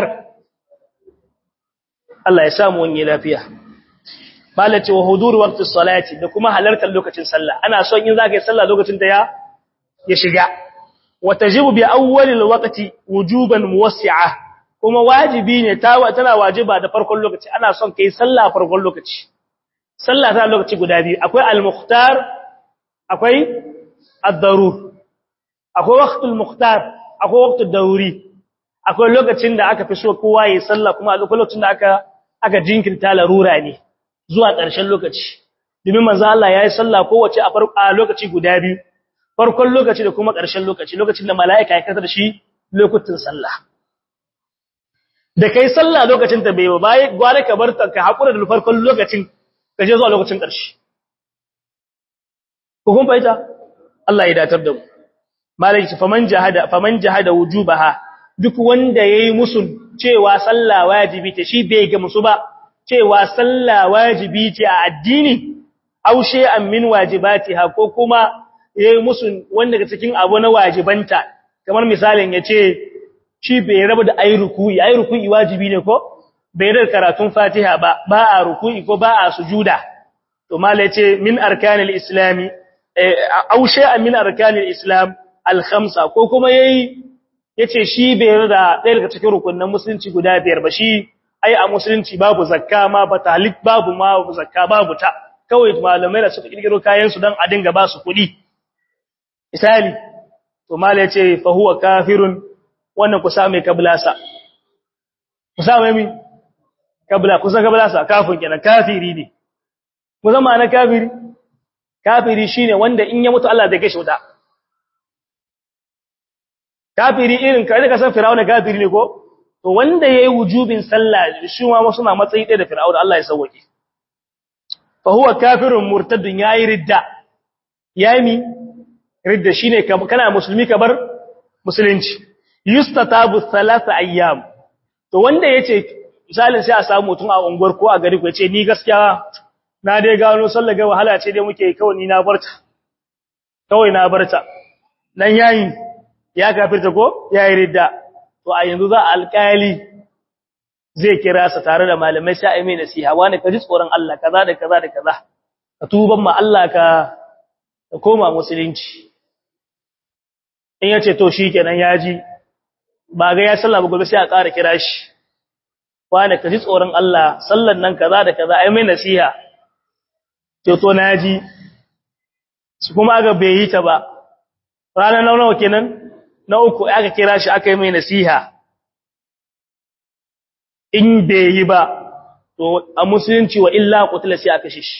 Allah ya samu wani lafiya malace wa hudur waqti salati da kuma halartar lokacin sallah ana son in zaka yi sallah lokacin da ya ya shiga wa tajibu bi awwalil waqti wujuban muwassi'a kuma wajibi ne ta tana wajiba da farkon lokaci ana son kai sallah farkon lokaci sallah ta lokaci guda biyu akwai al-mukhtar akwai ad-darur akwai waqtul mukhtar akwai waqtul daruri akwai lokacin da aka fi so kowa yi sallah kuma akwai lokacin da aka aka jinkirta larura ne zuwa ƙarshen lokaci domin manzo Allah yayi sallah kowace a farko a lokaci guda biyu farkon lokaci da kuma ƙarshen lokaci lokacin da mala'ika ya kasar shi lokutan sallah da kai sallah lokacin ta bai ba gware ka bar ta ka hakura da farkon lokacin ka je zuwa lokacin ƙarshe ko kun fahimta Allah ya datar da mu malaki faman jahada faman jahada wujubaha duk wanda yayi musu cewa sallah wajibi ce shi bai ga musu ba cewa sallah wajibi ce a addini aw shay'an min wajibatiha ko kuma yayi musu wanda daga cikin abu na wajibanta kamar misalin yace shi bai rabu da ayi ruku'i ayi ruku'i wajibi ne ko bai da karatun Fatiha ba ba a ruku'i ko ba a sujuda to mallai yace min arkanil islami aw shay'an min arkanil islam al khamsa ko kuma yayi yace shi bai da ɗaya daga cikin rukunin musulunci guda biyar ba shi ai a musulunci babu zakka ma ba talik babu ma zakka babu ta kawai malamai da suka kirkiro kayan su dan a dinga ba su kuɗi misali to mala yace fa huwa kafirun wannan ku sa mai kablasa ku sa mai mi kabla ku sa kablasa kafin kenan kafiri ne ku zama na kafiri kafiri shine wanda in ya mutu Allah zai kashe wuta kafiri irin kai da san fir'auna kafiri ne ko to wanda yayi wujubin sallah shi ma suna matsayi ɗaya da fir'auna Allah ya sauke fa huwa kafirun murtadun yayi ridda yayi mi ridda shine kana musulmi ka bar musulunci yustatabu thalatha ayyam to wanda yace misalin sai a samu mutum a unguwar ko a gari ko yace ni gaskiya na dai gano sallar ga wahala ce dai muke kawai ni na barta kawai na barta nan yayi ya kafirta ko yayi ridda to a yanzu za alƙali zai kira sa tare da malamai sai ai mai nasiha wani ka ji tsoron Allah kaza da kaza da kaza ka tuban ma Allah ka ka koma musulunci in yace to shikenan yaji ba ga ya sallah ba gobe sai a ƙara kira shi wani ka ji tsoron Allah sallan nan kaza da kaza ai mai nasiha to to naji su kuma ga bai yi ta ba ranar nawa kenan na uku aka kira shi aka yi mai nasiha in bai yi ba to a musulunci wa illa qutila sai aka shi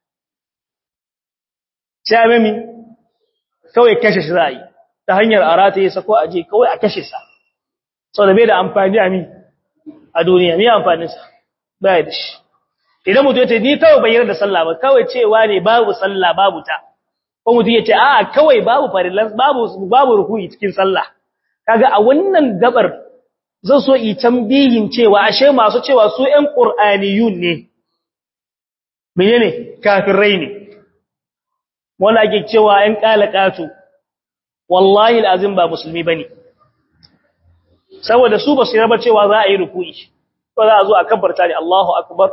sai amemi kawai kashe shi zai ta hanyar arata yasa ko aje kawai a kashe sa saboda bai da amfani a mi a duniya me amfanin sa bai da shi idan mutum yace ni kawai bai yarda sallah ba kawai cewa ne babu sallah babu ta ko mutum yace a'a kawai babu farillan babu babu ruku'i cikin sallah kaga a wannan gabar zan so yi tambihin cewa ashe masu cewa su ƴan qur'aniyun ne menene kafirai ne wanda ake cewa ƴan qalaqatu wallahi alazim ba musulmi bane saboda su ba su raba cewa za a yi ruku'i ko za a zo a kabbarta ne Allahu akbar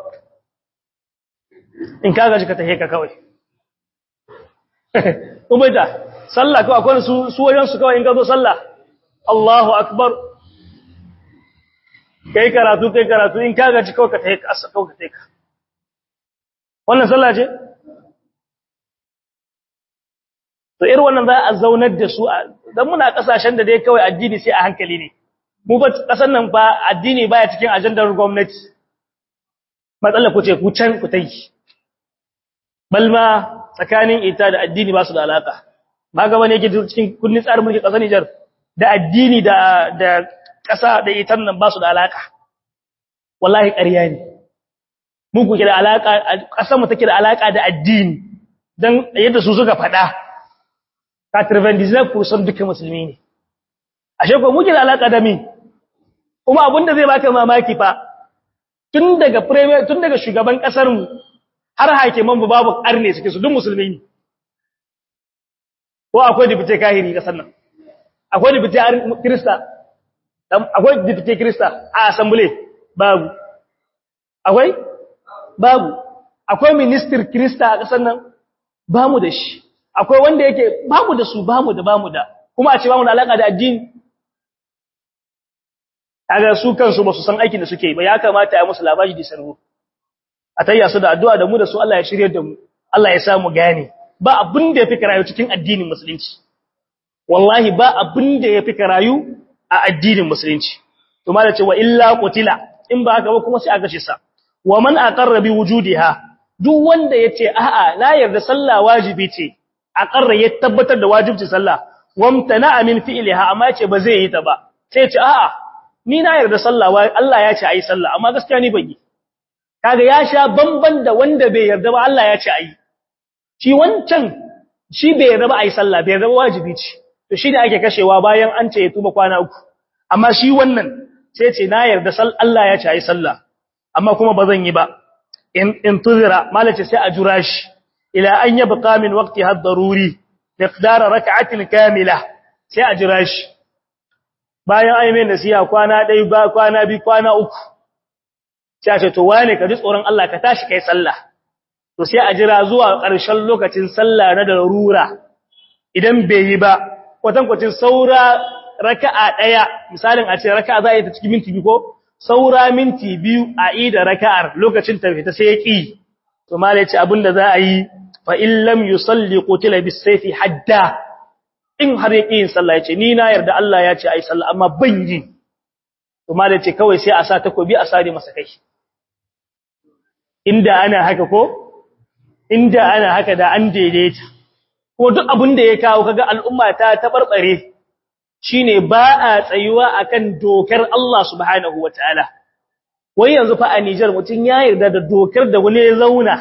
in kaga jika tahe ka kawai ubaita sallah kawai akwai su su wajen su kawai in ka zo sallah Allahu akbar kai karatu kai karatu in kaga ji kawai ka tayi ka kawai ka tayi ka wannan sallah ce to irin wannan za a zaunar da su dan muna kasashen da dai kawai addini sai a hankali ne mu ba kasan nan ba addini baya cikin ajandar gwamnati matsalar ku ce ku can ku tayi balma tsakanin ita da addini ba su da alaka ba ga wani yake cikin kunnin tsarin mulki kasar Niger da addini da da ƙasa da itan nan ba su da alaka wallahi ƙarya ne mu kuke da alaka ƙasar mu take da alaka da addini dan yadda su suka faɗa ka turvendizna ku san duka musulmi ne ashe ko muke da alaka da mi kuma abinda zai baka mamaki fa tun daga premier tun daga shugaban ƙasar mu har hakiman mu babu arne suke su duk musulmi ne ko akwai dibite kahiri ƙasar nan akwai dibite krista akwai dipte krista a assembly babu akwai babu akwai minister krista a kasar nan bamu da shi akwai wanda yake bamu da su bamu da bamu da kuma a ce bamu da alaka da addini kaga su kansu ba su san aikin da suke ba ya kamata a musu labari da sarwo a tayya su da addu'a da mu da su Allah ya shirye da mu Allah ya sa mu gane ba abin da yafi karayu cikin addinin musulunci wallahi ba abin da yafi karayu a addinin musulunci to ma da cewa illa qutila in ba haka ba kuma sai aka ce sa wa man aqarra bi wujudiha duk wanda yace a'a la yarda sallah wajibi ce aqarra ya tabbatar da wajibci sallah wamtana min fi'liha amma yace ba zai yi ta ba sai yace a'a ni na yarda sallah Allah ya ce ayi sallah amma gaskiya ni ban yi kaga ya sha bamban da wanda bai yarda ba Allah ya ce ayi shi wancan shi bai yarda ba ayi sallah bai yarda ba wajibi ce to shi ne ake kashewa bayan an ce ya tuba kwana uku amma shi wannan sai ce na yarda sal Allah ya ce ayi sallah amma kuma ba zan yi ba in in tuzira malace sai a jura shi ila an yabqa min waqtiha ad-daruri miqdar rak'atin kamila sai a jira shi bayan ai mai nasiha kwana dai ba kwana bi kwana uku sai a ce to wane ka ji tsoron Allah ka tashi kai sallah to sai a jira zuwa ƙarshen lokacin sallah na darura idan bai yi ba kwatankwacin saura raka'a ɗaya misalin a ce raka'a za a yi ta cikin minti biyu ko saura minti biyu a yi da raka'ar lokacin ta fita sai ya ƙi to mala ce abin da za a yi fa in lam yusalli qutila bis sayfi hadda in har ya ƙi yin sallah ya ce ni na yarda Allah ya ce ai sallah amma ban yi to mala ce kawai sai a sa takobi a sare masa kai inda ana haka ko inda ana haka da an daidaita ko duk abin da ya kawo kaga al'umma ta tabarbare shine ba a tsayuwa akan dokar Allah subhanahu wataala wai yanzu fa a Niger mutun ya yarda da dokar da wani ya zauna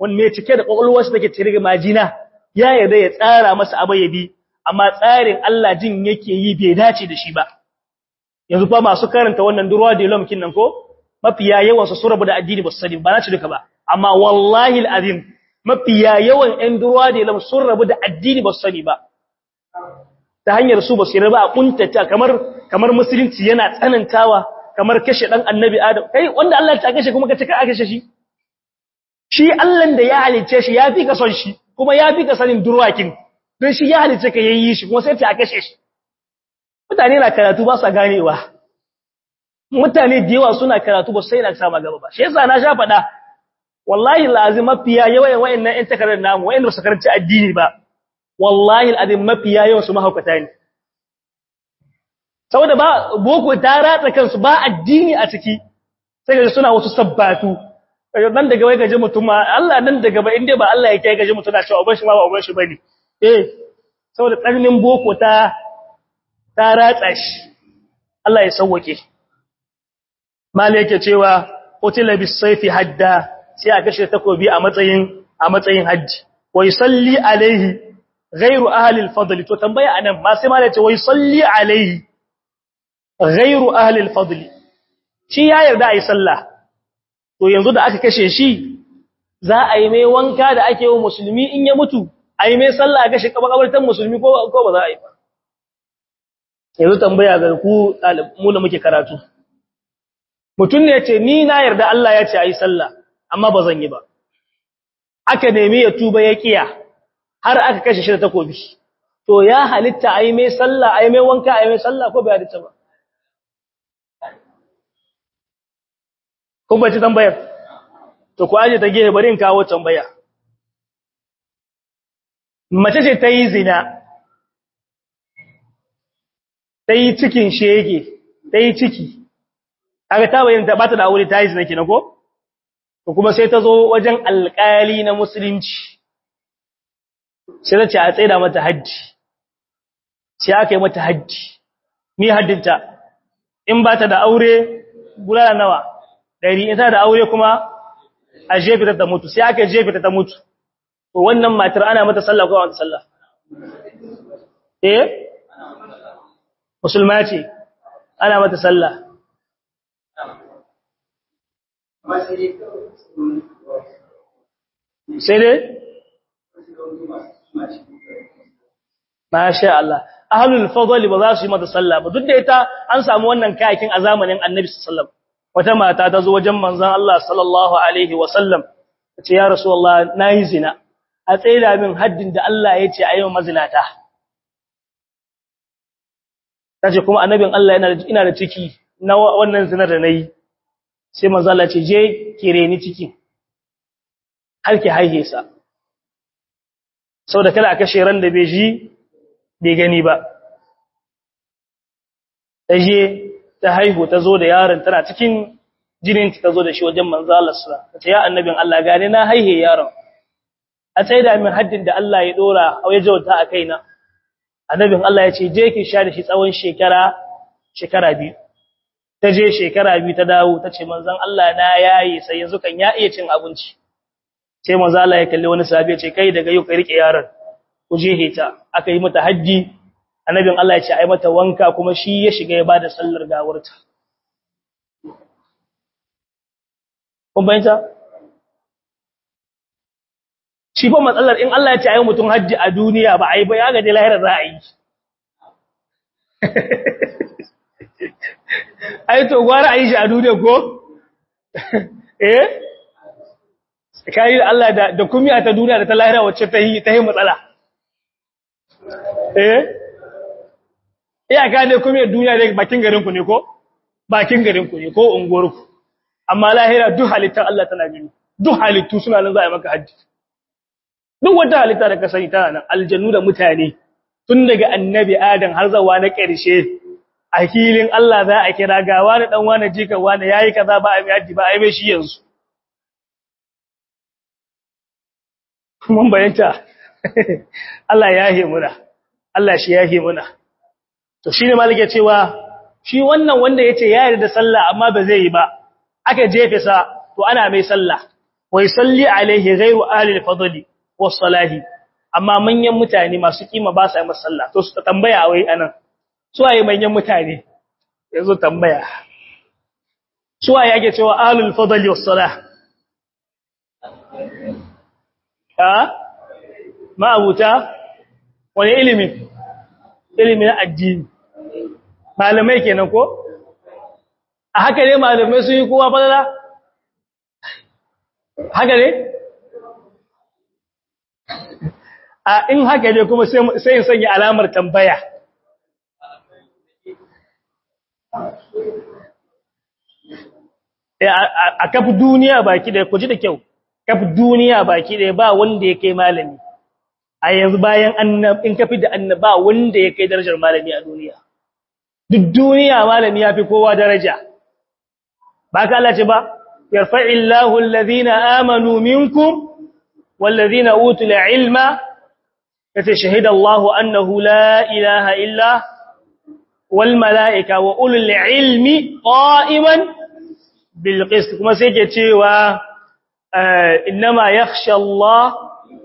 wani mai cike da kwakwalwarsa take cire majina ya yarda ya tsara masa abayabi amma tsarin Allah jin yake yi bai dace da shi ba yanzu fa masu karanta wannan durwa da lomkin nan ko mafiya yawan su surabu da addini ba su sani ba na ci duka ba amma wallahi alazim mafiya yawan ɗan durwa da lom sun rabu da addini ba su sani ba ta hanyar su ba su yarda a kuntata kamar kamar musulunci yana tsanantawa kamar kashe dan annabi adam kai wanda Allah ya kashe kuma ka ce ka kashe shi shi Allah da ya halice shi ya fi ka son shi kuma ya fi ka sanin durwakin don shi ya halice ka yayi shi kuma sai ta kashe shi mutane na karatu ba sa ganewa mutane da yawa suna karatu ba sai na sama gaba ba shi yasa na sha faɗa wallahi lazim mafiya yawan wayannan ɗan takarar namu wayanda ba su karanci addini ba wallahi alazim mafiya yawan su mahaukata ne saboda ba boko ta ratsa kansu ba addini a ciki sai ga suna wasu sabbatu nan daga wai gaje mutum ma Allah nan daga ba inda ba Allah ya kai gaje mutum na cewa uban shi ma ba uban shi bane eh saboda tsarnin boko ta ta ratsa shi Allah ya sauwake mali yake cewa utila bis sayfi hadda sai a kashe takobi a matsayin a matsayin haji wa yusalli alaihi ghairu ahli al-fadl to tambaya anan ma sai mali ya ce wa yusalli alaihi ghairu ahli al-fadl shi ya yarda ayi sallah to yanzu da aka kashe shi za a yi mai wanka da ake yi musulmi in ya mutu a yi mai sallah ga shi kabartan musulmi ko ko ba za a yi ba yanzu tambaya ga ku mu da muke karatu mutum ne ce ni na yarda Allah ya ce a yi sallah amma ba zan yi ba aka nemi ya tuba ya kiya har aka kashe shi da takobi to ya halitta a yi mai sallah a yi mai wanka a yi mai sallah ko bai halitta ba kun bace tambayar to ku aje ta gehe bari in kawo tambaya mace ce ta yi zina ta yi cikin shege ta yi ciki kaga ta bayyana ta bata da aure ta yi zina kenan ko to kuma sai ta zo wajen alƙali na musulunci sai ta ce a tsaida mata haddi sai aka yi mata haddi ni haddinta in ba ta da aure bulala nawa ɗari ita da aure kuma a jefe ta mutu sai aka jefe ta mutu to wannan matar ana mata sallah ko mata sallah eh musulma ce ana mata sallah sai dai masha Allah ahlul fadli ba za su yi mata sallah ba duk da ita an samu wannan kayakin a zamanin annabi sallallahu alaihi wasallam wata mata ta zo wajen manzon Allah sallallahu alaihi wasallam tace ya rasulullah nayi zina a tsaida min haddin da Allah ya ce ayi mazinata tace kuma annabin Allah yana ina da ciki na wannan zinar da nayi sai manzon Allah ce je kire ni ciki har ki haihe sa saboda kada a kashe ran da bai ji bai gani ba ta je ta haihu ta zo da yaron tana cikin jinin ta zo da shi wajen manzo Allah sallallahu alaihi wasallam ya annabin Allah gane na haihe yaron a tsaida min haddin da Allah ya dora a waje jawta a kaina annabin Allah ya ce je ki sha da shi tsawon shekara shekara biyu ta je shekara biyu ta dawo ta ce manzon Allah na yayi sai yanzu kan ya iya cin abinci sai manzo Allah ya kalli wani sahabi ya ce kai daga yau ka rike yaron ku je heta aka yi mata haji annabin Allah ya ce ai mata wanka kuma shi ya shiga ya bada sallar gawarta kun bayyana shi fa matsalar in Allah ya ce ai mutum haji a duniya ba ai ba ya ga dai lahira za a yi ai to gwara a yi shi a duniya ko eh kai da Allah da da kumiya ta duniya da ta lahira wacce ta yi ta yi matsala eh iya ka ne kumiyar duniya ne bakin garin ku ne ko bakin garin ku ne ko unguwar ku amma lahira duk halittar Allah tana gani duk halittu suna nan za a yi maka haddi duk wata halitta da ka sani tana nan aljannu da mutane tun daga annabi adam har zawa na ƙarshe a filin Allah za a kira ga wani dan wani jika wani yayi kaza ba a yi haddi ba a yi mai shi yanzu mun bayanta Allah ya yahe muna Allah shi yahe muna to shine malike cewa shi wannan wanda yace ya yarda sallah amma ba zai yi ba aka jefe sa to ana mai sallah wa yusalli alaihi ghayru ahli al-fadli was-salahi amma manyan mutane masu kima ba sa yi masa sallah to su tambaya wai anan su waye manyan mutane yanzu tambaya su waye ake cewa ahlul fadli was-salah ha ma'abuta wani ilimi ilimi na addini malamai kenan ko a haka ne malamai sun yi kowa fadala haka ne a in haka ne kuma sai in sanya alamar tambaya a kafi duniya baki da ku ji da kyau kafi duniya baki da ba wanda ya kai malami a yanzu bayan annab in kafi da annaba wanda ya kai darajar malami a duniya duk duniya malami ya fi kowa daraja ba ka Allah ce ba yarfa'illahu alladhina amanu minkum walladhina utul ilma yace shahida Allahu annahu la ilaha illa wal malaika wa ulul ilmi qa'iman bil qist kuma sai ke cewa innama yakhsha Allah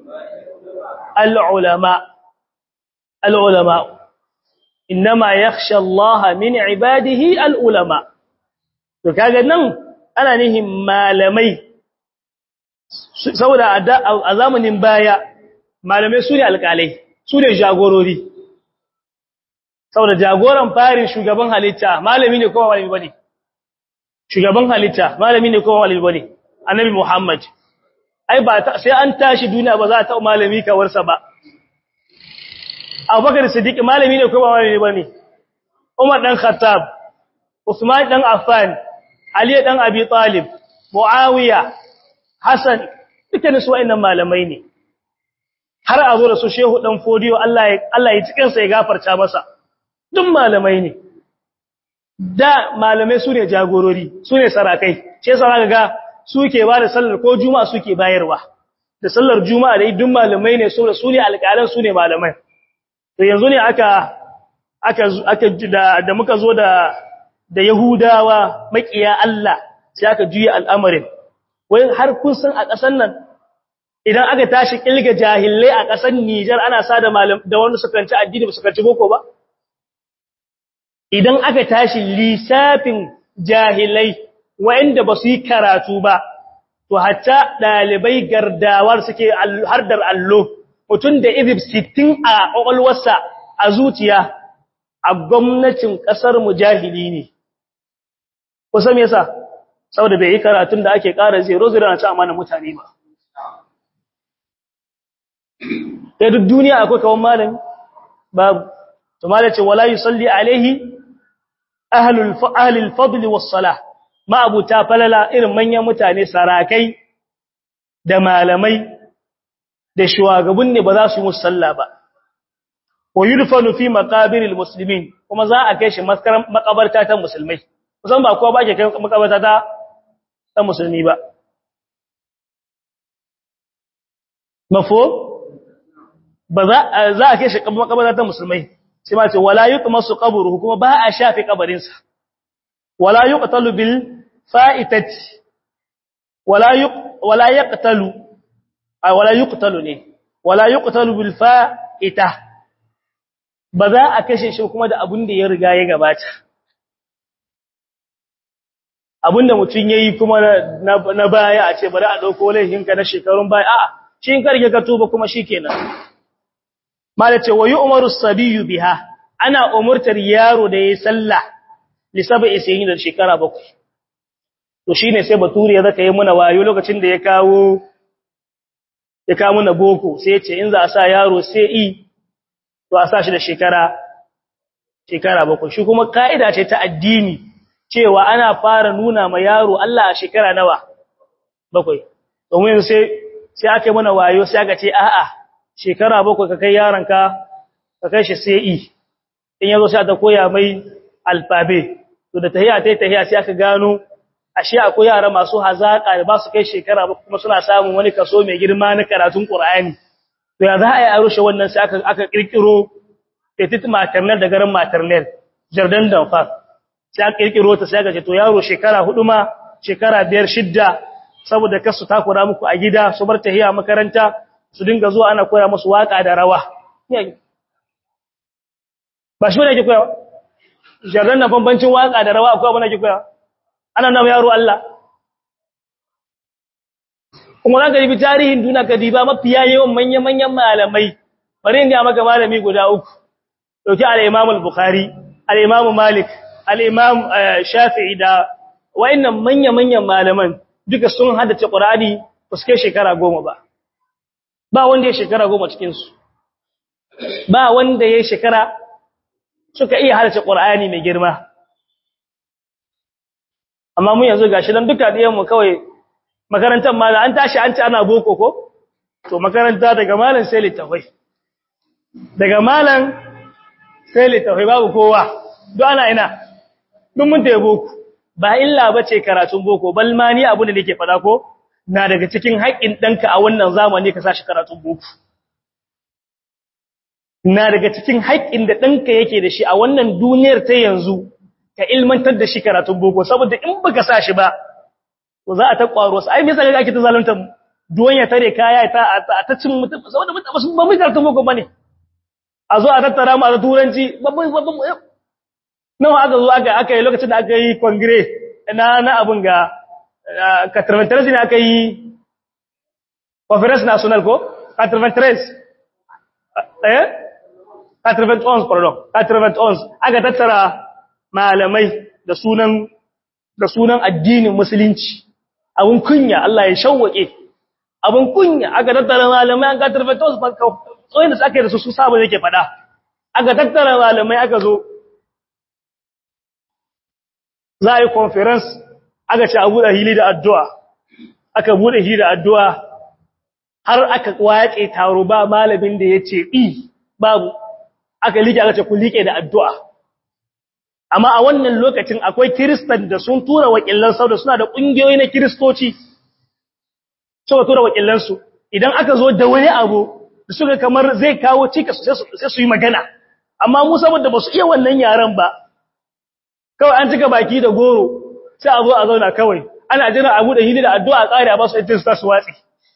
al ulama al ulama innama yakhsha Allah min ibadihi al ulama to kaga nan ana nihin malamai saboda a zamanin baya malamai su ne alƙalai su ne jagorori saboda jagoran farin shugaban halitta malami ne kowa malami bane shugaban halitta malami ne kowa malami bane annabi muhammad ai ba sai an tashi duniya ba za ta malami kawarsa ba abubakar siddiq malami ne kowa malami bane umar dan khattab usman dan affan ali dan abi talib muawiya hasan dukkanin su wayannan malamai ne har a zo da su shehu dan fodiyo Allah ya Allah ya cikin sa ya gafarta masa duk malamai ne da malamai su ne jagorori su ne sarakai ce saraka ga suke ba da sallar ko juma'a suke bayarwa da sallar juma'a da duk malamai ne su su ne alƙalan su ne malamai to yanzu ne aka aka aka da, da muka zo da da yahudawa makiya Allah sai aka juya al'amarin wai har kun san a ƙasar nan idan aka tashi kilga jahilai a ƙasar Nijar ana sa da malam da wanda suka kanci addini ba su kanci boko ba idan aka tashi lissafin jahilai wanda ba su yi karatu ba to hatta dalibai gardawar suke hardar allo mutum da izib 60 a kwakwalwarsa a zuciya a gwamnatin ƙasar mu jahili ne kusa me yasa saboda bai yi karatun da ake ƙara zero zero na ci amana mutane ba sai duk duniya akwai kawan malami babu to malai ce wala yusalli alaihi ahlul ahlul fadl was salah ma abuta falala irin manyan mutane sarakai da malamai da shugaban ne ba za su yi musalla ba wa yudfanu fi maqabiril muslimin kuma za a kai shi makabarta ta musulmai kusan ba kowa ba ke kai makabarta ta ta musulmi ba mafo ba za a kai shi makabarta ta musulmai sai ma ce wala yuqmasu qabruhu kuma ba a shafi kabarin sa wala yuqtalu bil fa'itati wala yuq wala yaqtalu ay wala yuqtalu ne wala yuqtalu bil fa'ita ba za a kashe shi kuma da abun da ya riga ya gabata abinda mutum yayi kuma na baya a ce bari a dauko laifinka na shekarun baya a'a shi in karge ka tuba kuma shikenan malace wa yu'maru as-sabiyyu biha ana umurtar yaro da yayi sallah li sab'i sinin da shekara bakwai to shine sai bature ya zaka yi muna wayo lokacin da ya kawo ya kawo muna boko sai ya ce in za a sa yaro sai i to a sa shi da shekara shekara bakwai shi kuma kaida ce ta addini cewa ana fara nuna ma yaro Allah a shekara nawa bakwai domin sai sai aka yi mana wayo sai aka ce a'a shekara bakwai ka kai yaronka ka kai shi sai i in yazo sai ta koya mai alfabe to da tahiya tai tahiya sai aka gano ashe akwai yara masu hazaka da ba su kai shekara ba kuma suna samun wani kaso mai girma na karatun Qur'ani to ya za a yi a rushe wannan sai aka aka kirkiro petit maternelle da garin maternelle jardin d'enfant sai aka kirkiro ta sai aka ce to yaro shekara hudu ma shekara biyar shidda saboda kasu takura muku a gida su bar tahiya makaranta su dinga zuwa ana koya musu waka da rawa ba shi ne ke koya jarran na bambancin waka da rawa akwai abin da ke koya ana nan yaro Allah kuma zaka ribi tarihin duniya ka diba mafiya yawan manya-manyan malamai bari in ga maka malami guda uku dauki al-Imam al-Bukhari al-Imam Malik al-Imam Shafi'i da wayannan manya-manyan malaman duka sun haddace Qur'ani ba su kai shekara goma ba ba wanda ya shekara goma cikin su ba wanda ya shekara suka iya haddace Qur'ani mai girma amma mun yanzu gashi dan duka diyan mu kawai makarantar ma an tashi an ci ana boko ko to makaranta daga malam sai littafai daga malam sai littafai babu kowa don ana ina duk mun taya boko ba illa bace karatun boko bal ma ni abu da nake fada ko na daga cikin haƙƙin danka a wannan zamani ka sashi karatun boko na daga cikin haƙƙin da danka yake da shi a wannan duniyar ta yanzu ka ilmantar da shi karatun boko saboda in baka sa shi ba to za a ta kwaro su ai me yasa kake ta zalunta duwan ya tare kaya ta ta cin mutum saboda mutum ba mu karatun boko bane a zo a tattara mu a turanci babban babban nawa aka zo aka aka yi lokacin da aka yi kongire na na abun ga katarventres ne aka yi conference national ko katarventres eh katarventres pardon katarventres aka tattara malamai da sunan da sunan addinin musulunci abun kunya Allah ya shawwake abun kunya aka tattara malamai an katarventres tsoyin da aka yi da su su saba yake fada aka tattara malamai aka zo za a yi conference aka ce a buɗe hili da addu'a aka buɗe hili da addu'a har aka waƙe taro ba malamin da ya ce ɗi babu aka liƙe aka ce ku liƙe da addu'a amma a wannan lokacin akwai kiristan da sun tura wakilan sau da suna da ƙungiyoyi na kiristoci suka tura wakilansu idan aka zo da wani abu da suka kamar zai kawo cikas sai su yi magana amma mu saboda ba su iya wannan yaren ba kawai an cika baki da goro sai a zo a zauna kawai ana jira abu da hili da addu'a ƙari a ba su ita su watsi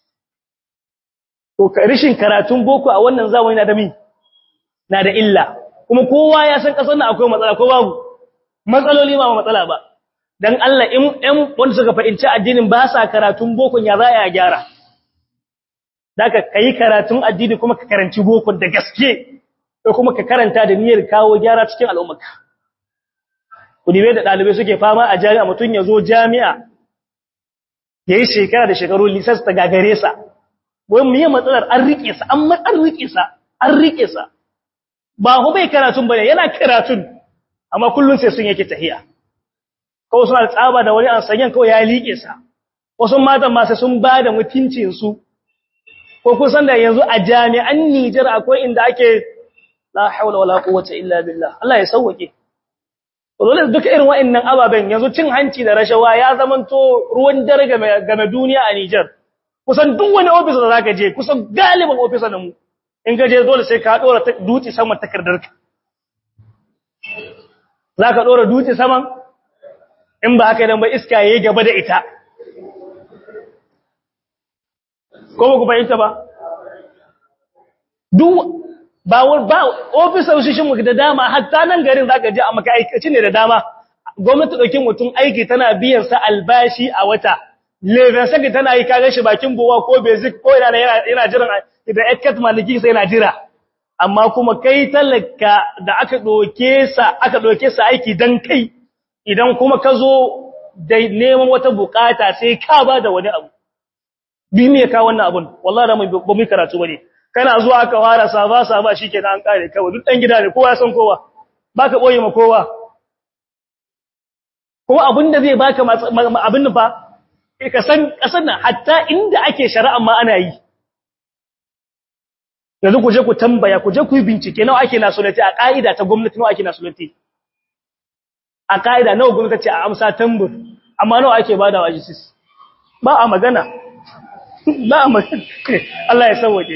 to rishin karatun boko a wannan zamani na da mi na da illa kuma kowa ya san kasar nan akwai matsala ko babu matsaloli ba matsala ba dan Allah in ɗan wanda suka fahimci addinin ba sa karatun boko ya za a gyara daka kai karatun addini kuma ka karanci boko da gaske ko kuma ka karanta da niyyar kawo gyara cikin al'ummarka kudibe da dalibai suke fama a jami'a mutun ya zo jami'a yayi shekara da shekaru lisas ta gagare sa wai mu yi matsalar an rike sa an an rike sa an rike sa ba hu bai karatun bane yana karatun amma kullun sai sun yake tahiya ko suna tsaba da wani an sanyan kawai ya liƙe sa wasu matan ma sai sun ba da mutuncin su ko kusan da yanzu a jami'an Nijar akwai inda ake la haula wala quwwata illa billah Allah ya sauke dole duka irin wa'annan ababen yanzu cin hanci da rashawa ya zamanto ruwan dare game duniya a Nijar kusan duk wani office da zaka je kusan galibin office na mu in ka je dole sai ka dora duti saman takardarka zaka dora duti saman in ba haka dan ba iska yayi gaba da ita ko ba ku fahimta ba duk ba ba ofisoshin mu da dama hatta nan garin zaka je a maka aikaci ne da dama gwamnati dauki mutum aiki tana biyan sa albashi a wata leven saka tana yi kaga shi bakin buwa ko basic ko yana yana jiran da ekat maliki sai yana jira amma kuma kai talaka da aka doke sa aka doke sa aiki dan kai idan kuma ka zo da neman wata bukata sai ka ba da wani abu bi me ka wannan abun wallahi da ba mu karatu bane kana zuwa ka fara saba saba shikenan an kare kawai duk dan gida ne kowa ya san kowa baka boye ma kowa kuma abinda zai baka abin fa ka san kasan nan hatta inda ake shari'a ma ana yi yanzu ku je ku tambaya ku je ku yi bincike nawa ake nasulati a ka'ida ta gwamnati nawa ake nasulati a ka'ida nawa gwamnati ce a amsa tambur amma nawa ake bada wa jisis ba a magana ba a magana Allah ya sauwake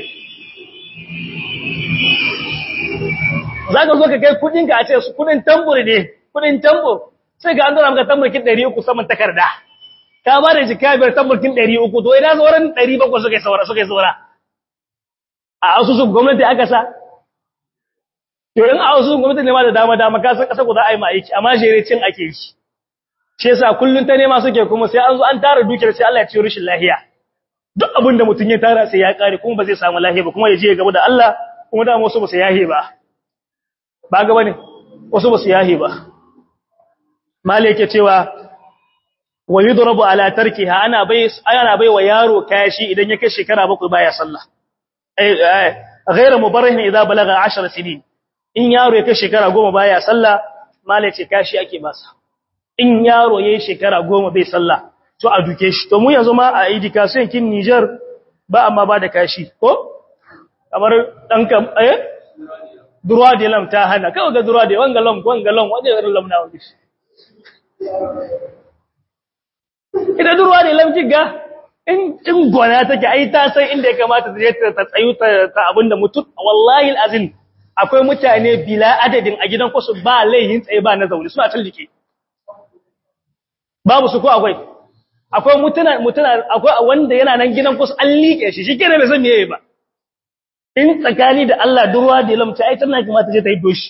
za ka zo ka kai kudinka a ce su kudin tambur ne kudin tambur sai ga an zara maka tambur ki 300 saman takarda ka ba da jika biyar tabbakin 300 to ina sauran 700 suka yi saura suka yi saura a asusun gwamnati aka sa to in a asusun gwamnati ne ma da dama dama ka san kasa ku za a yi ma aiki amma jere cin ake yi shi yasa kullun ta nema suke kuma sai an zo an tara dukiyar sai Allah ya ciyo rishin lahiya duk abin da mutum ya tara sai ya kare kuma ba zai samu lahiya ba kuma ya je gaba da Allah kuma da wasu ba su yahe ba ba gaba ne wasu ba su yahe ba mali yake cewa wa yudrabu ala tarkiha ana bai ana bai wa yaro kashi idan ya kai shekara bakwai baya sallah eh ghayra mubarrihin idza balaga 10 sinin in yaro ya kai shekara 10 baya sallah mali ce kashi ake masa in yaro yayin shekara 10 bai sallah to a duke shi to mu yanzu ma a education kin Niger ba amma ba da kashi ko kamar dan kam eh durwa de lam ta hana kawai ga durwa de wanga lam wanga lam wanda irin lam na wani ida durwa de lam kiga in in gona take ai ta san inda ya kamata ta je ta tsayu ta ta abinda mutum wallahi alazim akwai mutane bila adadin a gidan kusu ba laihin tsaye ba na zaune suna tallike babu su ko akwai akwai mutuna mutuna akwai wanda yana nan gidan kusa an liƙe shi shike ne bai san meye ba in tsakani da Allah durwa da lamta ai tana kamata je ta yi doshi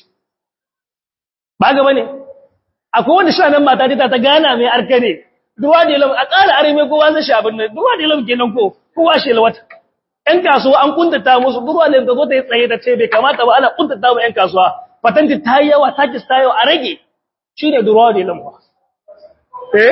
ba ga bane akwai wanda shi nan mata ta ta gana mai arka ne durwa da lam a ƙara are mai kowa zai shabin nan durwa da lam kenan ko kowa shi lawata ƴan kasuwa an kuntata musu durwa da ta zo ta yi tsaye ta ce bai kamata ba ana kuntata ba ƴan kasuwa patanti ta yi yawa takis ta yi a rage shine durwa da lam eh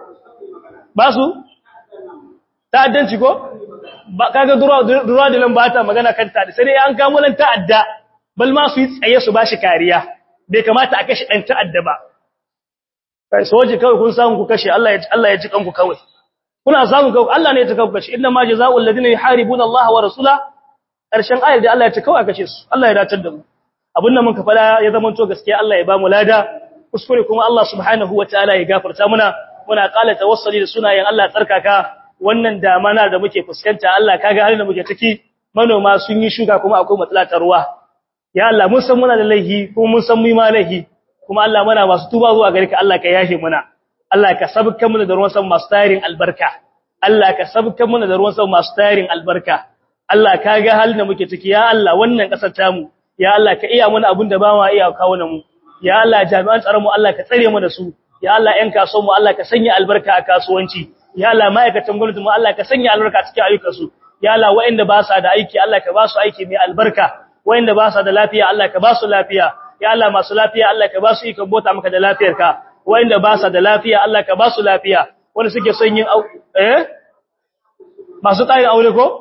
ba su ta'addanci ko ba kaga durwa da nan ba ta magana kan ta sai dai an kamo nan ta'adda bal ma su yi tsaye su bashi kariya bai kamata a kashe dan ta'adda ba kai soji kawai kun samu ku kashe Allah ya Allah ya ji kanku kawai kuna samu kawai Allah ne ya taka ku kashe inna ma jazaa'ul ladina yuharibuna Allah wa rasula karshen ayar da Allah ya taka kawai kashe su Allah ya datar da mu abin da muka fada ya zama to gaskiya Allah ya ba mu lada kuskure kuma Allah subhanahu wataala ya gafarta muna muna kala tawassuli da sunayen Allah tsarkaka wannan damana da muke fuskanta Allah kaga halin da muke ciki manoma sun yi shuka kuma akwai matsala ta ruwa ya Allah mun san muna da laihi kuma mun san mu ma laihi kuma Allah muna masu tuba zuwa gare ka Allah ka yahe muna Allah ka sabka muna da ruwan sama masu tarin albarka Allah ka sabka muna da ruwan sama masu tarin albarka Allah kaga halin da muke ciki ya Allah wannan kasar tamu ya Allah ka iya muna abin da ba ma iya kawo mu ya Allah jami'an tsaron mu Allah ka tsare mu da su ya Allah ƴan kasuwan mu Allah ka sanya albarka a kasuwanci ya Allah ma'aikatan gwamnati mu Allah ka sanya albarka cikin ayyukansu ya Allah waɗanda ba sa da aiki Allah ka ba su aiki mai albarka waɗanda ba sa da lafiya Allah ka ba su lafiya ya Allah masu lafiya Allah ka ba su ikon bota maka da lafiyarka waɗanda ba sa da lafiya Allah ka ba su lafiya wanda suke son yin eh masu ƙarin aure ko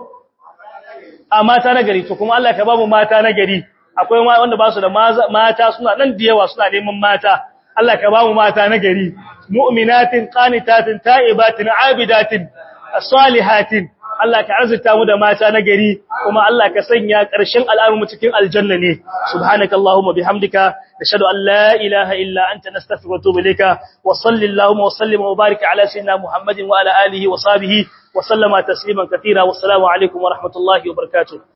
a mata na gari to kuma Allah ka ba mu mata na gari akwai wanda ba su da mata suna nan da yawa suna neman mata Allah ka ba mu mata na gari mu'minatin qanitatin ta'ibatin abidatin salihatin Allah ka arzuta mu da mata na gari kuma Allah ka sanya ƙarshen al'amuran cikin aljanna ne subhanakallahumma bihamdika nashhadu an la ilaha illa anta nastaghfiruka wa atubu ilayka wa sallallahu wa sallim wa barik ala sayyidina muhammadin wa ala alihi wa sahbihi wa sallama tasliman katira wassalamu alaikum wa rahmatullahi wa barakatuh